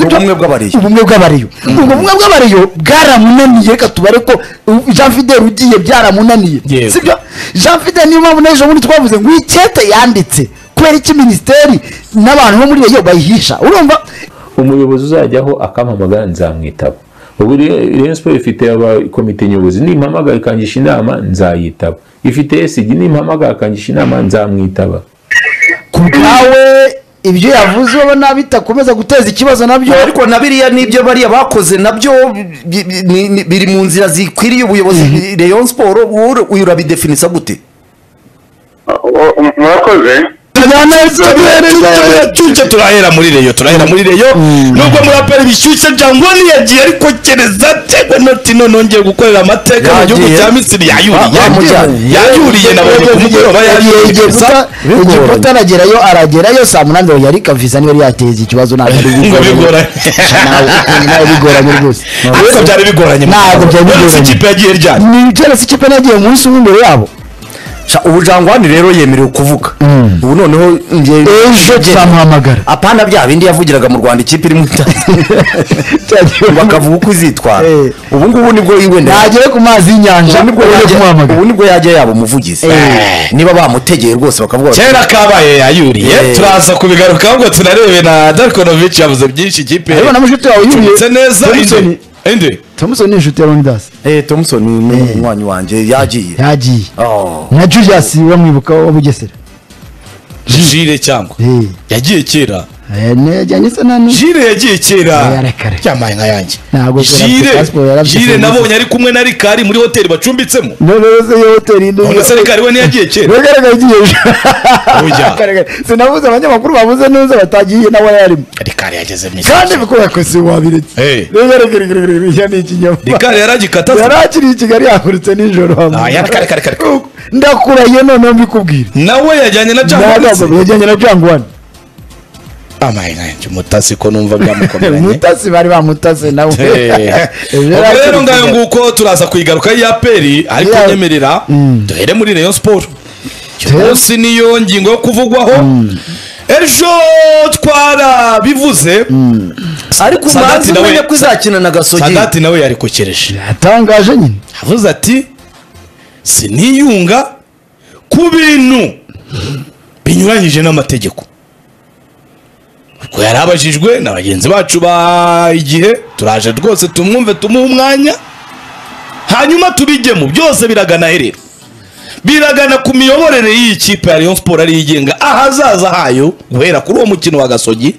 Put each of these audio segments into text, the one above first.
ubumwe bw'abariyo ubumwe bw'abariyo ubwo bumwe bw'abariyo bwaramunaniye reka tubare ko uh, jean fidel ugiye byaramunaniye Yego. sibyo jean fidel niyo mpamvu n'ejo bundi twavuze ngo ikete yanditse kubera iki minisiteri n'abantu bo muri reyo bayihisha urumva umuyobozi uzajyaho akampamagara nzamwitaba ubu re- Rayon Sports ifite aba- komite nyobozi nimpamagara ikangisha inama nzayitaba ifite esigi nimpamagara ikangisha inama nzamwitaba ku bwawe ibyo yavuze ubona bitakomeza guteza ikibazo nabyo ariko na biriya n'ibyo bariya bakoze nabyo bi- bi- ni- ni- biri mu nzira zikwiriye ubuyobozi reyo siporo wowe uyu urabidefinisa gute O- o- murakoze turahera turahera muri reyo turahera muri reyo nubwo muraperi bishyushye jangwa ntiyagiye ariko kereza tewe noti none nongeye gukorera amateka mu gihugu Yagiye. cya misiri yayuriye bamujyanye. yayuriye nabonye ku mugoroba Yagiye yayuriye Egiputa- egiputa aragerayo aragerayo saa munani ngo yari kaviza niba yari yateza ikibazo ntabwo ari Ngo bigoranye. Ntabwo- ntabwo bigoranye rwose ariko byari bigoranye Ntabwo byari Uretse bigoranye. ikipe yagiye ryari ni Chelsea ikipe nagiye umunsi umwe imbere yabo Sha, ubu jangwani rero yemerewe kuvuga ubu noneho njye ejo njye- tuzamuhamagara apana bya bindi yavugiraga mu rwanda ikipe iri mu Cyagiye- bakavuga uko izitwara Eh. ubu ngubu nibwo yiwenda ntagere ku mazi y'inyanja ubu nibwo ujye yajya- kumuhamagara ubu nibwo yajya yaba umuvugizi Eh. niba bamutegeye rwose bakavuga bati, kera kabaye yayuriye Eh. turaza kubigarukaho ngo turarebe na darkonovich yavuze byinshi ikipe ariko na mushiki wawe tumutse yuriye neza Thompson. indi indi Thompson ni inshuti ya Leonidas eh thompson ni umunywanyi wanjye yagiye yagiye Oh. na Julius wamwibuka wa Bugesera jire cyangwa Eh, yagiye kera eh, nejyanye se nani jire yagiye Eh, kera arekare. yambaye nka yanjye Ntabwo kubera jire afite passport, yari afite jire serivisi. nabonye ari kumwe na rikari muri hoteli bacumbitsemo none se iyo hoteli ni none se rikari we ntiyagiye kera bigaragara igiye Oya. Bigaragara. sinavuze abanyamakuru bavuze neza batagiye nawe yarimo rikari yageze mu kandi bikora yakoze wabiretse Eh. bigaragara ni ikinyoma rikari yaragikata yari akiri i kigali yahagurutse nijoro Ah, ya- kare, kare, kare. ndakurahiye noneho mbikubwira nawe yajyanye na Nagaza, jambo yajyanye na jangwani yambaye nka yanjye umutasi ko numva byamukomeranye mutasi bari bamutase nawe Eh. Ibyo Ubwo yari rero akiri ngayo i Kigali. nguko turaza kuyigaruka ya peri ariko Yeah. nyemerera duhere muri rayon sport uyu Yes. munsi niyo ngingo yo kuvugwaho ejo twarabivuze ariko Sadati umanzi nawe- umenye ko izakina na gasogi sadati nawe yarikokereje yatangaje nyine avuze ati siniyunga ku bintu binyuranyije n'amategeko ubwo yari abajijwe na bagenzi bacu ba igihe turaje rwose tumwumve tumuhe umwanya hanyuma tubijyemo byose biragana herero biragana ku miyoborere y'iyi kipe ya Rayon Sport ariyo igenga ahazaza hayo guhera kuri uwo mukino wa gasogi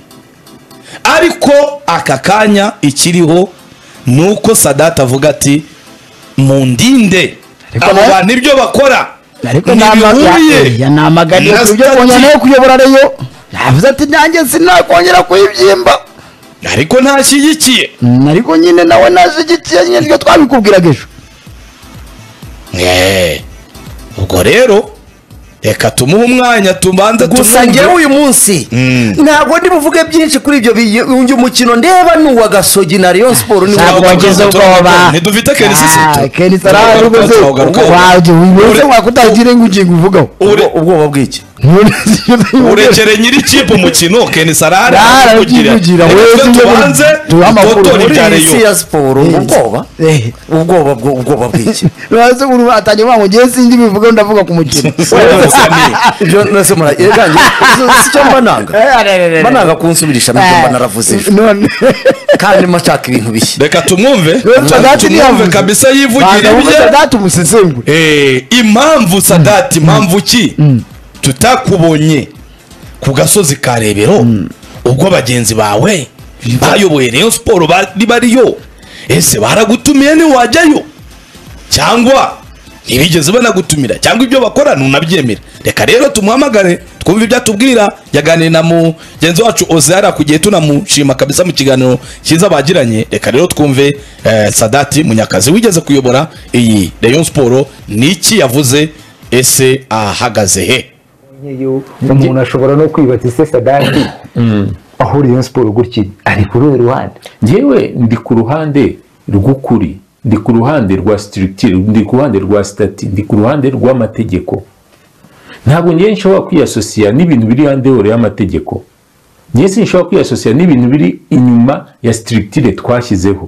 ariko aka kanya ikiriho ni uko sadati avuga ati mundinde Ariko abo nawe- bantu ibyo bakora ariko ntibihuriye yanamaganiye na ku byo kongera stati. nawe kuyobora reyo yavuze ati nanjye sinakongera kuyibyimba ariko ntashyigikiye Mm, ariko nyine nawe nashyigikiye nyine iryo twabikubwiraga ejo Eh, ubwo rero reka tumuhe umwanya tubanza gusa tumwumve. njyewe uyu munsi ntabwo ndi buvuge byinshi kuri ibyo bi- uyu mukino ndeba ni uwa gasogi na reyo siporo ni Ntabwo uwa wagize ubwoba Ntidufite Ken Sisito. Ah, Ken Sara Tugaruka- rwose tugaruka- wajye wese wakutagira ngo ugiye uvugaho Ure- Ubwo- ubwoba bw'iki urekere nyiri kipe umukino Ken Sarare Sarare arakugira. arakugira, Reka weze twe ibyo tubanze duhe amakuru. dutotore muri ibya iyi Rayon. si ya siporo ubwoba ubwoba bwo- ubwoba bw'iki rwose uru atangiye kuvuga ngo njyewe sindi bivugaho ndavuga ku mukino ibyo nose mura eraganje si cyo mbananga mbananga kunsubirisha nibyo mba naravuze ejo. none kandi mashaka ibintu bishya reka tumwumve rero Sadati tumwumve ntiyavuze. kabisa yivugira Banza wumve ibye Sadati umusesengure Eh, impamvu sadati impamvu ki tutakubonye ku gasozi ka rebero ubwo bagenzi bawe bayoboye rayon siporo bari bariyo ese baragutumiye ntiwajyayo cyangwa ntibigeze banagutumira cyangwa ibyo bakora ntunabyemera reka rero tumuhamagare twumve ibyo atubwira yaganiriye na mugenzi wacu ozara ku gihe tunamushima kabisa mu kiganiro cyiza bagiranye reka rero twumve eh, sadati munyakazi wigeze kuyobora iyi rayon siporo ni iki yavuze ese ahagaze he nkeyo umuntu ashobora no kwibaza ese sadati aho Rayon siporo gutya iri, ari ku ruhe ruhande ngewe ndi ku ruhande rw'ukuri ndi ku ruhande rwa structure ndi ku ruhande rwa stati ndi ku ruhande rw'amategeko ntabwo ngewe nshobora kwiyasosiya n'ibintu biri hanze y'amategeko njye sinshobora kwiyasosiya n'ibintu biri inyuma ya sitirigitire twashyizeho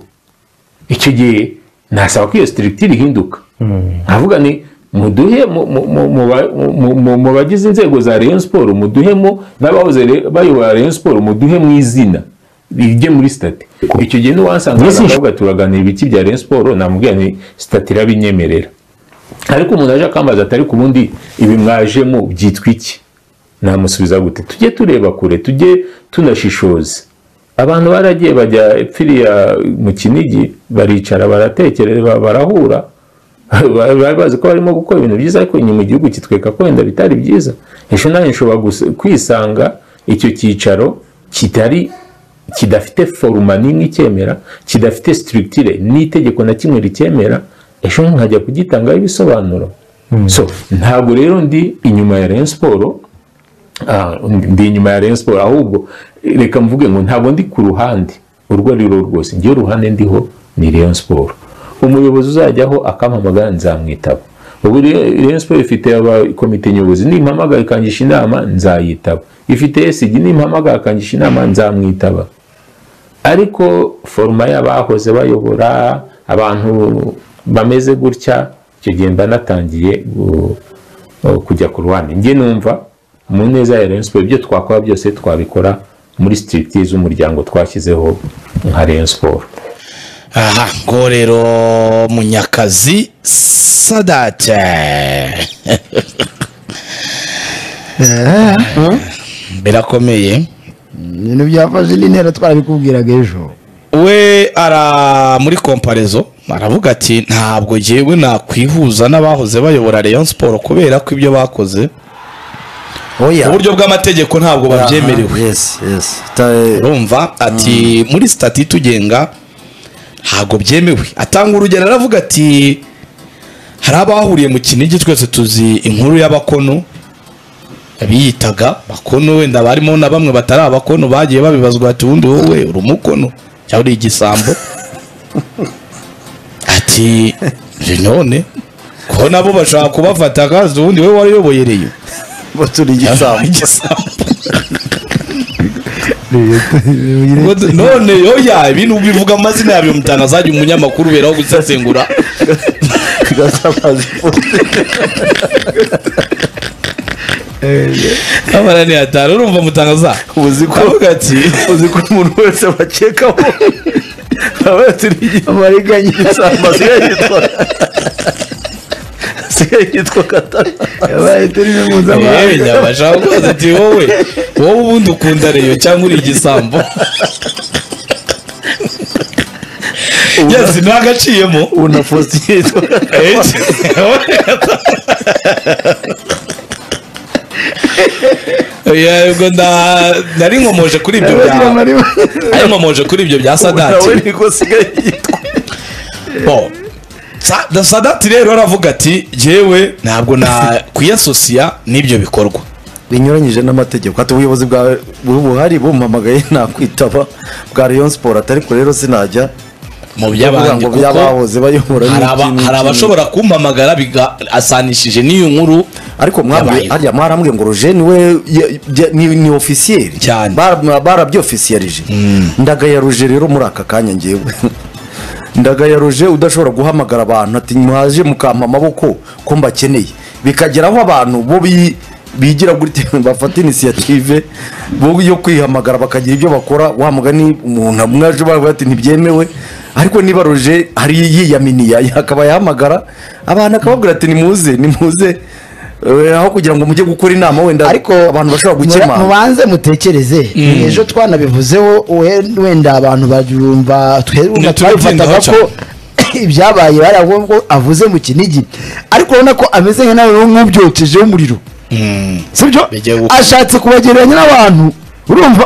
icyo gihe nasaba ko iyo sitirigitire ihinduka nkavuga ni muduhe mu- mu- mu- mu ba- mu- mu- mu bagize inzego za Rayon siporo muduhemo n'abahoze re- bayobora Rayon siporo muduhe mu izina rijye muri sitati icyo gihe n'uwansanga akavuga turaganira ibiki bya Rayon siporo namubwira ni sitati irabinyemerera ariko umuntu aje akambaza atari ku bundi ibi mwajemo byitwa iki namusubiza gute tujye tureba kure tujye tunashishoza abantu baragiye bajya epfiriya mu kinigi baricara baratekereza barahura bari bazi ko barimo gukora ibintu byiza ariko inyuma igihugu kitwereka ko wenda bitari byiza ejo nawe nshobora gusa- kwisanga icyo cyicaro kitari kidafite foruma n'imwe icyemera kidafite sitirigitire n'itegeko na kimwe ricyemera ejo nkajya kugitangaho ibisobanuro so ntabwo rero ndi inyuma ya Rayon Sport Ah, ndi inyuma ya Rayon Sport ahubwo reka mvuge ngo ntabwo ndi ku ruhande urwo ari rwo rwose njyewe uruhande ndiho ni Rayon Sport umuyobozi uzajyaho akampamagara nzamwitaba ubu rero Rayon Sport ifite aba- komite nyobozi nimpamagara ikangisha inama nzayitaba ifite ESG nimpamagara ikangisha inama nzamwitaba ariko foruma y'abahoze bayobora abantu bameze gutya icyo gihe mba natangiye gu- uh, kujya ku ruhande njye numva mu neza ya Rayon Sport ibyo twakora byose twabikora muri stricti z'umuryango twashyizeho nka Rayon Sport aha ngo rero munyakazi sadate birakomeye ibintu byafashe indi ntera twarabikubwiraga ejo we ara muri komparezo aravuga ati ntabwo jyewe nakwihuza n'abahoze bayobora Rayon Sport kubera ko ibyo bakoze oya mu buryo bw'amategeko ntabwo babyemerewe yes yes Ta- urumva ati muri sitati itugenga ntabwo byemewe atanga urugero aravuga ati hari abahuriye mu kinigi twese tuzi inkuru y'abakono biyitaga bakono wenda barimo na bamwe batari abakono bagiye babibazwa ati ubundi wowe uri umukono cyangwa uri igisambo ati none ko nabo bashaka kubafata akazi ubundi wowe wariyoboyereyo baturi igisambo igisambo Ngo d- none yoya ibintu bivuga amazina yabyo mutana azajya umunyamakuru uberaho gusesengura gasamazi abana ni hatanu urumva mutangaza uzi ko avuga ati uzi ko umuntu wese bakekaho aba yaturi amariganya igisambo asigaye yitwa asigaye yitwa katana yabaye turi no mpuzamahanga yewe nyabasha ukoze ati wowe wowe ubundi ukunda reyo cyangwa uri igisambo yesi ntagaciyemo ubu na fositire yitwa Yeah, ubwo nda- nari nkomoje kuri ibyo bya Abagira amaribaya. nari nkomoje kuri ibyo bya sadati nawe niko asigaye yitwa Bon. Sa- da- sadati rero aravuga ati jyewe ntabwo nakwiyasosiya n'ibyo bikorwa binyuranyije n'amategeko ati ubuyobozi bwawe buri buhari bumpamagaye nakwitaba bwa Rayon Sport atari ko rero sinajya mu kuvuga by'abandi ngo kuko byabahoze bayobora hari n'iki aba- n'iki hari abashobora kumpamagara biga- asanishije n'iyo nkuru ariko mwambwiye Yabayeho. harya mwarambwiye ngo roje niwe ya- ya- ni ni ofisiyeri Cyane. Bara- barabyofisiyerije ndagaya roje rero muri aka kanya ngewe ndagaya roje udashobora guhamagara abantu ati mwaje mukampa amaboko ko mbakeneye bikageraho abantu bo bi- bigira kuri telefone bafata inisiyative bo yo kwihamagara bakagira ibyo bakora wamugani umuntu amwe aje bavuga ati ntibyemewe ariko niba roje hari yiyaminiye akaba yahamagara abantu akababwira ati nimuze nimuze Eh, aho kugira ngo mujye gukora inama wenda ariko abantu bashobora mura- gukemanga mubanze mutekereze ejo twanabivuzeho we- wenda abantu barumva twebwe twabifataga Ntitubyineho ko ibyabaye bari ahubwo avuze mu kinigi ariko urabona ko ameze nka nawe nk'ubyokejeho umuriro sibyo Bigiye gukora. ashatse kubagereranya n'abantu urumva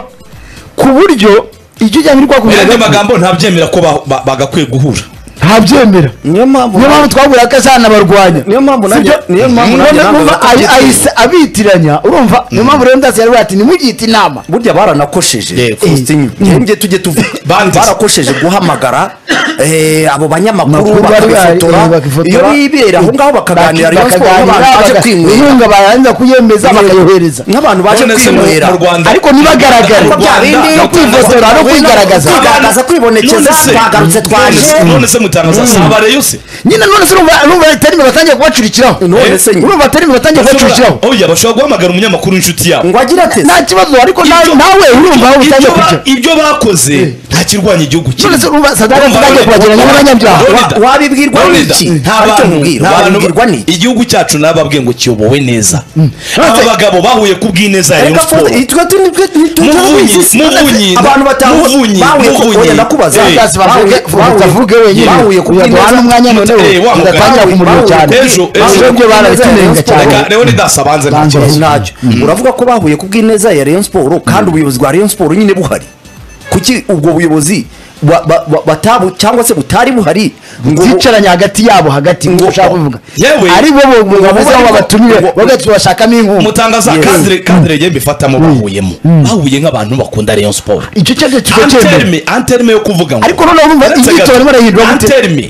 ku buryo ibyo ujyanye rwakubwiraga mu yandi magambo ntabyemera ko ba- ba- bagakwiye guhura ntabyemera niyo mpamvu niyo mpamvu twabura ko azanabarwanya niyo mpamvu nanjye- Sibyo? niyo mpamvu nanjye None navuga urumva ko ayi- tugiye- ahise abitiranya urumva niyo mpamvu rero ndasi yaravuga ati nimugihite inama burya baranakosheje Yego. Faustin, njye tujye tuvuga Banditse. barakosheje guhamagara eh, abo banyamakuru Makuru bari bahari, eh, bakabifotora bakifotora. iyo bibera aho ngaho bakaganira Rayon Sports Bakaganira, nk'abantu baje baga- kwinywera inkunga barangiza kuyemeza bakayohereza nk'abantu baje None se mu- kwinywera mu Rwanda- ariko ntibagaragare Ariko bya bindi Rwanda- yo kwifotora no kwigaragaza Rwanda- kwigaragaza kwibonekeza None se- twagarutse twaje none se- none se mutangaza saba reyo se nyine none se urumva urumva terime batangiye kubacurikiraho None se nyine. urumva terime batangiye kubacurikiraho oya bashobora guhamagara umunyamakuru w'inshuti yabo ngo agira ate nta kibazo ariko nawe Ibyo- nawe urumva aho ibyo utangiye ba- kujya ibyo bakoze nta kirwanya igihugu none se kirimo urumva sadaka Urumva, tutangiye Loni- kubagereranya n'abanyabyaha Loni- wabibwirwa Loni- n'iki Loni- nta Abantu- bantu nkubwira nta bantu- wabibwirwa n'iki igihugu cyacu nababwiye ngo kiyobowe neza aba Nonese- bagabo bahuye ku bw'ineza ya Rayon Reka Sports. fo- twe tu- nitwe- nitwe- Muvunyi, turabizi. Muvunyi, abantu batanu Muvunyi, bahuye ku- Muvunyi. oya, ndakubaza Eh, Sasa bavuge bavuge avuge wenyine bahuye ku uyaduha bw'ineza- n'umwanya noneho Eh, wa mugabo. ugatangira kumurira Bahuye- cyane Ejo, ejo. byo barabitumenga cyane Reka leonidas abanze Banze. ntakibazo ntacyo uravuga ko bahuye ku bw'ineza ya Rayon Sports kandi ubuyobozi bwa Rayon Sports nyine buhari kuki ubwo buyobozi ba- ba- ba- batabu cyangwa se butari buhari ngo bu- byicaranye hagati yabo hagati ngo Ngo- ushaka kuvuga Yewe. ari bo bo- bo bameze aho babatumiye Ngo- bagahita bashakamo inkunga mutangaza Yes. kadire kadire ye mbifatamo bahuyemo bahuye nk'abantu bakunda rayon sport icyo cyaje kiba cyemewe anterme anterme yo kuvuga ngo Ariko noneho urumva Uretse inyito gato, barimo barahindura gute? anterme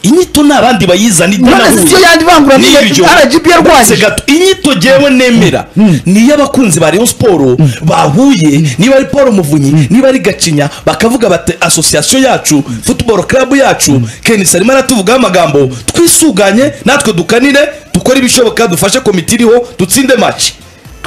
inyito ni abandi bayizana none se siyo yandi vangura niyo RGB Uretse yarwanyije gato inyito jewe nemera ni iy'abakunzi ba rayon sport bahuye niba ari paul muvunyi niba ari gacinya bakavuga bati asosiyasiyo yacu football club yacu kenisi arimo aratuvugaho amagambo twisuganye natwe dukanire dukore ibishoboka dufashe komite iriho dutsinde maci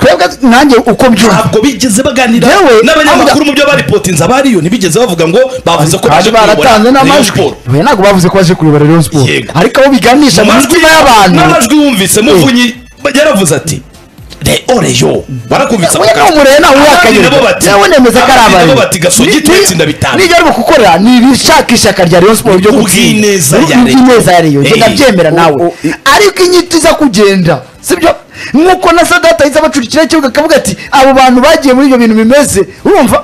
twebwe nanjye uko mbyumva ntabwo bigeze baganira Yewe, n'abanyamakuru mu byo baripotinze abariyo ntibigeze bavuga ngo bavuze ko kandi kuyobora baratanze Rayon n'amajwi Sports. we ntabwo bavuze ko baje kuyobora Rayon Sports Yego. ariko abo biganisha mu Amajwi- mitima y'abantu n'amajwi yumvise muvunyi yaravuze ati reo reyo barakumvise we ako ni kazi." umurere nawe Abandi uyakanyura nabo bati nawe nemeza ko ari abandi abayo nabo bati gasogi twese ndabitanga nijya ari gukorera ni ibishaka ishyaka rya rayon siporo ryo Ubwineza ya Rayon. ubwineza ya rayon Eh. genda byemera nawe o- ariko inyito iza kugenda sibyo nkuko na sadata iza bacurikira ikibuga akavuga ati abo bantu bagiye muri ibyo bintu bimeze urumva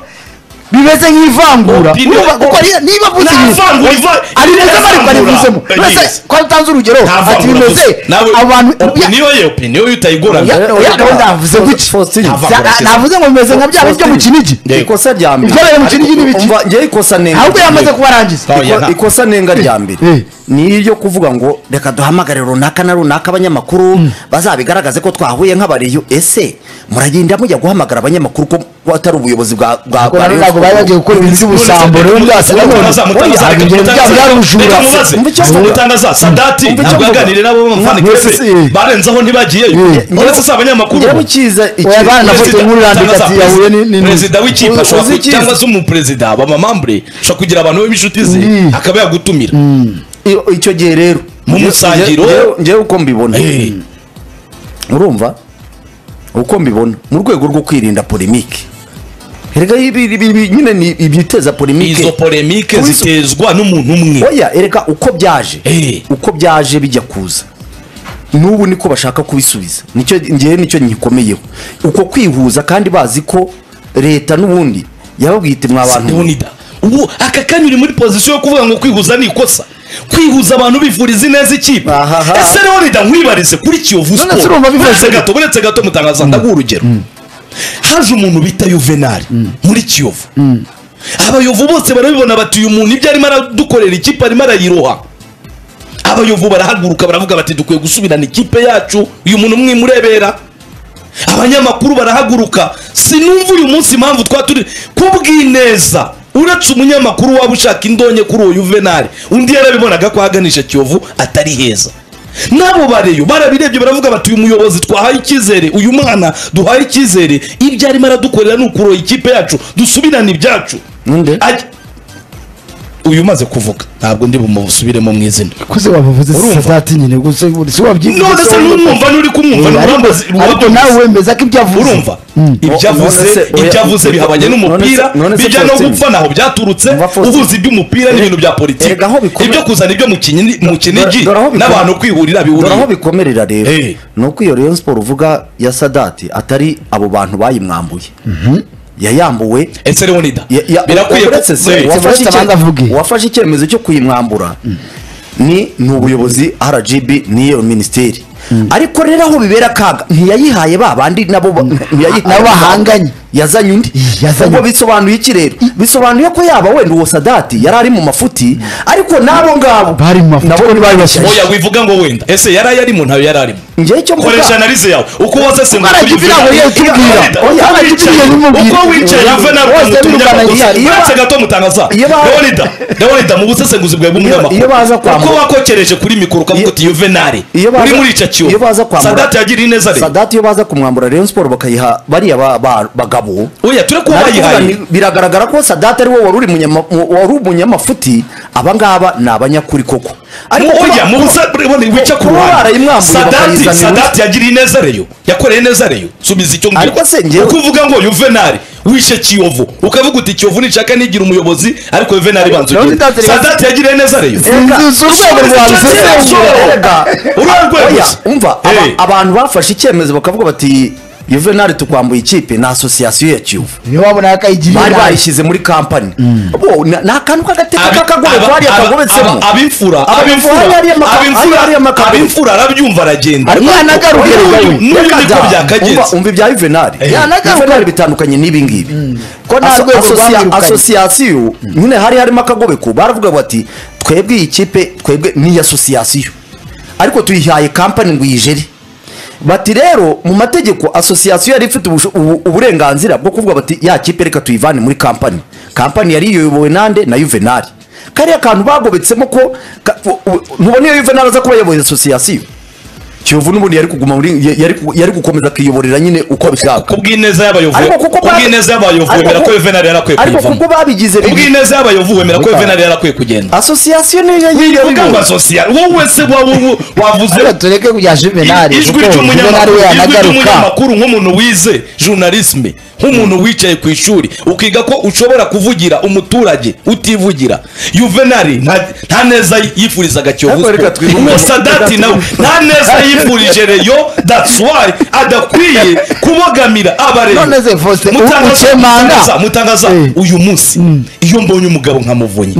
bimeze nk'ivangura Opinion- urumva kuko ari- niba avuze Nta inyito vangura, iva- ari meza nta ariko vangura. arivuzemo Eh, yes. mbese ko atanze urugero Nta ati vangura bimeze gusa. Nawe abantu opiniyo ye opiniyo ye utayigorana Ya- oya gahunda yavuze gutya Faustin. Za- navuze ngo bimeze nka bya byo mu kinigi ikosa rya mbere Ibyabaye mu Kinigi ni biki? Umva, njyewe ikosa nenga ahubwo rya yamaze mbere- kubarangiza Oya, Iko- nta- ikosa nenga rya mbere Eh. ni iryo kuvuga ngo reka duhamagare runaka na runaka abanyamakuru bazabigaragaze ko twahuye nk'abariyo ese muragenda mujya guhamagara abanyamakuru ko atari ubuyobozi bwa bwa Ubwo bwa nabo Rayon ntabwo bari Sports. bagiye gukora iminsi y'ubusambo rero byase nabonye Oya, ibyo byabo byari ubujura Umva icyo avuga. mutangaza sadati Umva icyo ntabwo avuga. yaganiriye nabo b'amafani Mwese, eh. kese barenzeho ntibagiyeyo uretse si abanyamakuru njyewe ukiza iki- Oya, bana na foto Perezida- inkuru irandika cyangwa ati se yahuye ni- ni- perezida w'ikipe Uzi- ashobora uzi ku- icyiza. cyangwa se umuperezida abamamambure ashobora kugira abantu be b'inshuti ze Mm. akaba yagutumira I- icyo gihe rero Mu nje- musangiro. nje- njewe uko mbibona Eh, urumva uko mbibona mu rwego rwo kwirinda polemike erega ibi- ibi- ibi nyine ni ibyiteza polemike izo polemike Uzi- zitezwa n'umuntu umwe oya ereka uko byaje Eh. uko byaje bijya kuza n'ubu niko bashaka kubisubiza nicyo ngewe nicyo nyikomeyeho uko kwihuza kandi bazi ko leta n'ubundi yababwiye iti mwa bantu Leonida ubu aka kanya uri muri pozisiyo yo kuvuga ngo kwihuza ni ikosa kwihuza abantu bivuriza ineza ikipe Ahaha. ese Leonida nkwibarize kuri Kiyovu None se urumva bivuze uretse gute? gato uretse gato mutangaza ndaguha urugero haje umuntu bita Yuvenali muri Kiyovu abayovu bose barabibona bati uyu muntu ibyo arimo aradukorera ikipe arimo arayiroha abayovu barahaguruka baravuga bati dukwiye gusubirana ikipe yacu uyu muntu mwimurebera abanyamakuru barahaguruka sinumva uyu munsi impamvu twa turi kubw'ineza uretse umunyamakuru waba ushaka indonke kuri uwo yuvenali undi yarabibonaga ko ahaganisha kiyovu atari heza n'abo bareyo barabirebye baravuga bati uyu muyobozi twahaye icyizere uyu mwana duhaye icyizere ibyo arimo aradukorera ni ukuroha ikipe yacu dusubirane ibyacu Nde? Ajya- uyu umaze kuvuga ntabwo ndi bumusubiremo mu izina kuze wabivuze Urumva? sadati nyine gusa si wabyibwira none se n'umwumva n'uri kumwumva Eh, ariko n'uwambaze- ariko uwambaze- nawe wemeza ko ibyo avuze urumva ibyo None avuze se, oya, ibyo avuze bihabanye none se- n'umupira none se bijya no Faustin. gupfa ntaho byaturutse Umva Faustin. uhuza iby'umupira n'ibintu bya politiki Erega aho bikomeye- ibyo kuzana ibyo mu kinyi- mu kinigi dore aho bikomeye- n'abantu kwihurira dore aho bihuriye bikomerera rero Eh. ni uko iyo rayon siporo uvuga ya sadati atari abo bantu bayimwambuye yayambuwe ese leonida Ya- ya- birakwiye uretse ko- se, Eh, uwafashe Uretse icye- abanza avuge. uwafashe icyemezo cyo kuyimwambura ni ni ubuyobozi rgb n'iyo minisiteri ariko rero aho bibera akaga ntiyayihaye ba bandi nabo ba- ntiyayihaye Nabo bahanganye. yazanye undi yazanye. ubwo bisobanuye iki rero bisobanuye ko yaba wenda uwo sadati yari ari mu mafuti ariko n'abo ngabo Bari mu mafuti, nabo kuko ntibari bashyashya. oya wivuga ngo wenda ese yari ayarimo ntayo yari arimo njyewe icyo mvuga- koresha analize yawe uko waze se ngo Ubwo ukuri aragibira ngo uvuge- ye utubwira. Leonida, Oya, uko aragibira wicaye- ye umubwira. uko wicaye Oya, ave nawe bose umuntu birukanira. umunyamakuru Iyo ba- uretse gato mutangaza Iyo ba- leonida leonida mu busesenguzi bwawe Iyo- iyo baza bw'umunyamakuru kwambura- uko wakokereje kuri mikoro ukavuga Iyo- uti yuvenali iyo baza- uri muri icyo iyo kiyobo baza kwambura- sadati yagiriye neza rero sadati iyo baza kumwambura rayon siporo bakayiha bariya ba- ba- bagabo oya ture kuba Nari kuvuga bayihaye ni- biragaragara ko sadate ari wowe wari uri munyama- mu- wari umunyamafuti abangaba ni abanyakuri koko Mu- kuba- oya mu busesenguzi wica ku kuba ruhande barayimwamburiye sadati bakayizanira sadati yagiriye neza rero yakoreye neza rero subiza icyo Ariko se njyewe- uko uvuga ngo yuvenali wishe kiyovu ukavuga uti kiyovu nishaka nigira umuyobozi ariko yuvenali banza ugire Leonidas Rega- sadati yagiriye neza rero sinzi urwego rwa bisesengura Erega, Urwego oya, gusa. umva aba- Eh. abantu bafashe icyemezo bakavuga bati yuvenali tukwambuye ikipe ni asosiyasiyo ya kiyovu niyo wabona yakayigiriye bari nabi. bayishyize muri kampani Bo, na- ni akantu k'agateka Abi- k'akagororwa aba- hariya aba- kagobetsemo aba- abimfura Abimfura hariya maka- hariya abimfura maka- abimfura arabyumva aragenda Ariko Umwana ariko- agaruka Oya, rero. uyu- N'uyu reka niko da. byakagenze. Umva- umva ibya yuvenali yanagaruka. yuvenali bitandukanye n'ibi ngibi ko nta Aso- rwego asosia- rwamwirukanye. asosiyasiyo nyine hari harimo akagobeko baravuga bati twebwe iyi kipe twebwe ni asosiyasiyo ariko tuyihaye kampani ngo iyijere bati rero mu mategeko asosiyasiyo yari ifite ubusho- ubu- uburenganzira bwo kuvuga bati ya kipe reka tuyivane muri kampani kampani yari iyobowe nande na yuvenali kariya kantu bagobetsemo ko ka- u- u- ntubona iyo yuvenali aza kuba yayoboye asosiyasiyo kiyovu n'ubundi yari kuguma muri ya- yari ku- yari gukomeza akiyoborera nyine uko abishaka kubw'ineza y'abayovu Ariko kuko ba- kubw'ineza y'abayovu ariko wemera ko ku- yuvenali yarakwiye ariko kuko kuyivamo babigize bibi kubw'ineza y'abayovu wemera ko yuvenali yarakwiye kugenda asosiyasiyo niyo yagiye uvuga ngo asosiyal wowe se waba ubu- wavuze Ariko tureke kujya juvenali ijwi kuko juvenali ry'umunyamakuru we ijwi yanagaruka ry'umunyamakuru nk'umuntu wize journalisme nk'umuntu wicaye ku ishuri ukiga ko ushobora kuvugira umuturage utivugira yuvenali nta- nta neza yifurizaga kiyovu Ariko reka Sport. twibuke- Uwo sadati nawe nta neza yifurije reyo that's why adakwiye kubogamira abarezi None se Faustin, u- ukemanga. mutangaza Eh. uyu munsi iyo mbonye umugabo nkamuvunye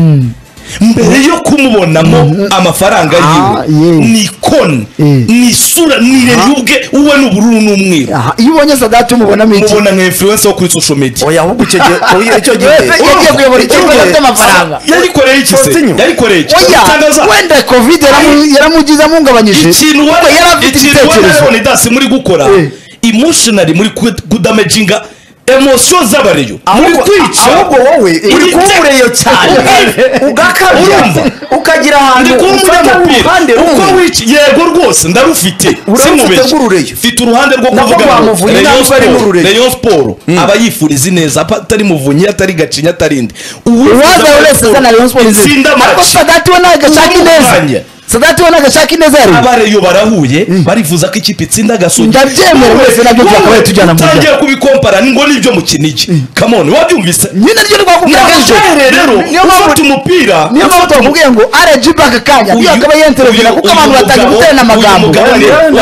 mbere yo kumubonamo amafaranga Ah, yiwe yeah. ni ikoni Eh. ni isura ni irebe ubwe uwe ni ubururu n'umweru Aha, iyo ubonye sadati umubonamo iki mubona nka influencer wo kuri social media oya ahubwo icyo gihe oya, icyo gihe Wese yagiye kuyobora ikipe Urumva- afite amafaranga yarikoreye iki se Continue. yarikoreye iki oya Mutangaza, wenda covid yaramu- yaramugizamo ungabanyije ikintu kuko yari wari afite ikintu wari ibitekerezo leonidas muri gukora Eh. emotionally muri ku- kudamaginga emosiyo z'abareyo muri ahubwo kwica ahubwo wowe uri Uri- kubureyo cyane Uri- ugakabya Urumva? ukagira ahantu ndi kuba ufata uruhande umunyamupira rumwe uko wica yego rwose ndarufite Urarufite sinubeshye rw'urureyo. mfite uruhande rwo Nako kuvuga ngo rwamuvunye Rayon ntabwo ari Sport- n'urureyo. Rayon siporo aba yifuriza ineza apa- atari muvunyi atari gacinya atari indi uwaza wese azana rayon sport nzeri. itsinda ariko match sadati we ntabwo ashaka Urwanya. ineza sadati we ntabwo ashaka ineza yari abareyo barahuye barifuza ko ikipe itsinda gasogi Ndabyemera, wese nabyo twakabaye tujyana mu bya- utangiye kubikompara ni ngo nibyo mu kinigi come on wabyumvise nyine ryo rwakubwira kenshi Nabahere rero niyo mpamvu ufata umupira niyo mpamvu twakubwiye ngo rgb aka kanya iyo akaba yenterevera kuko abantu batangiye guterana amagambo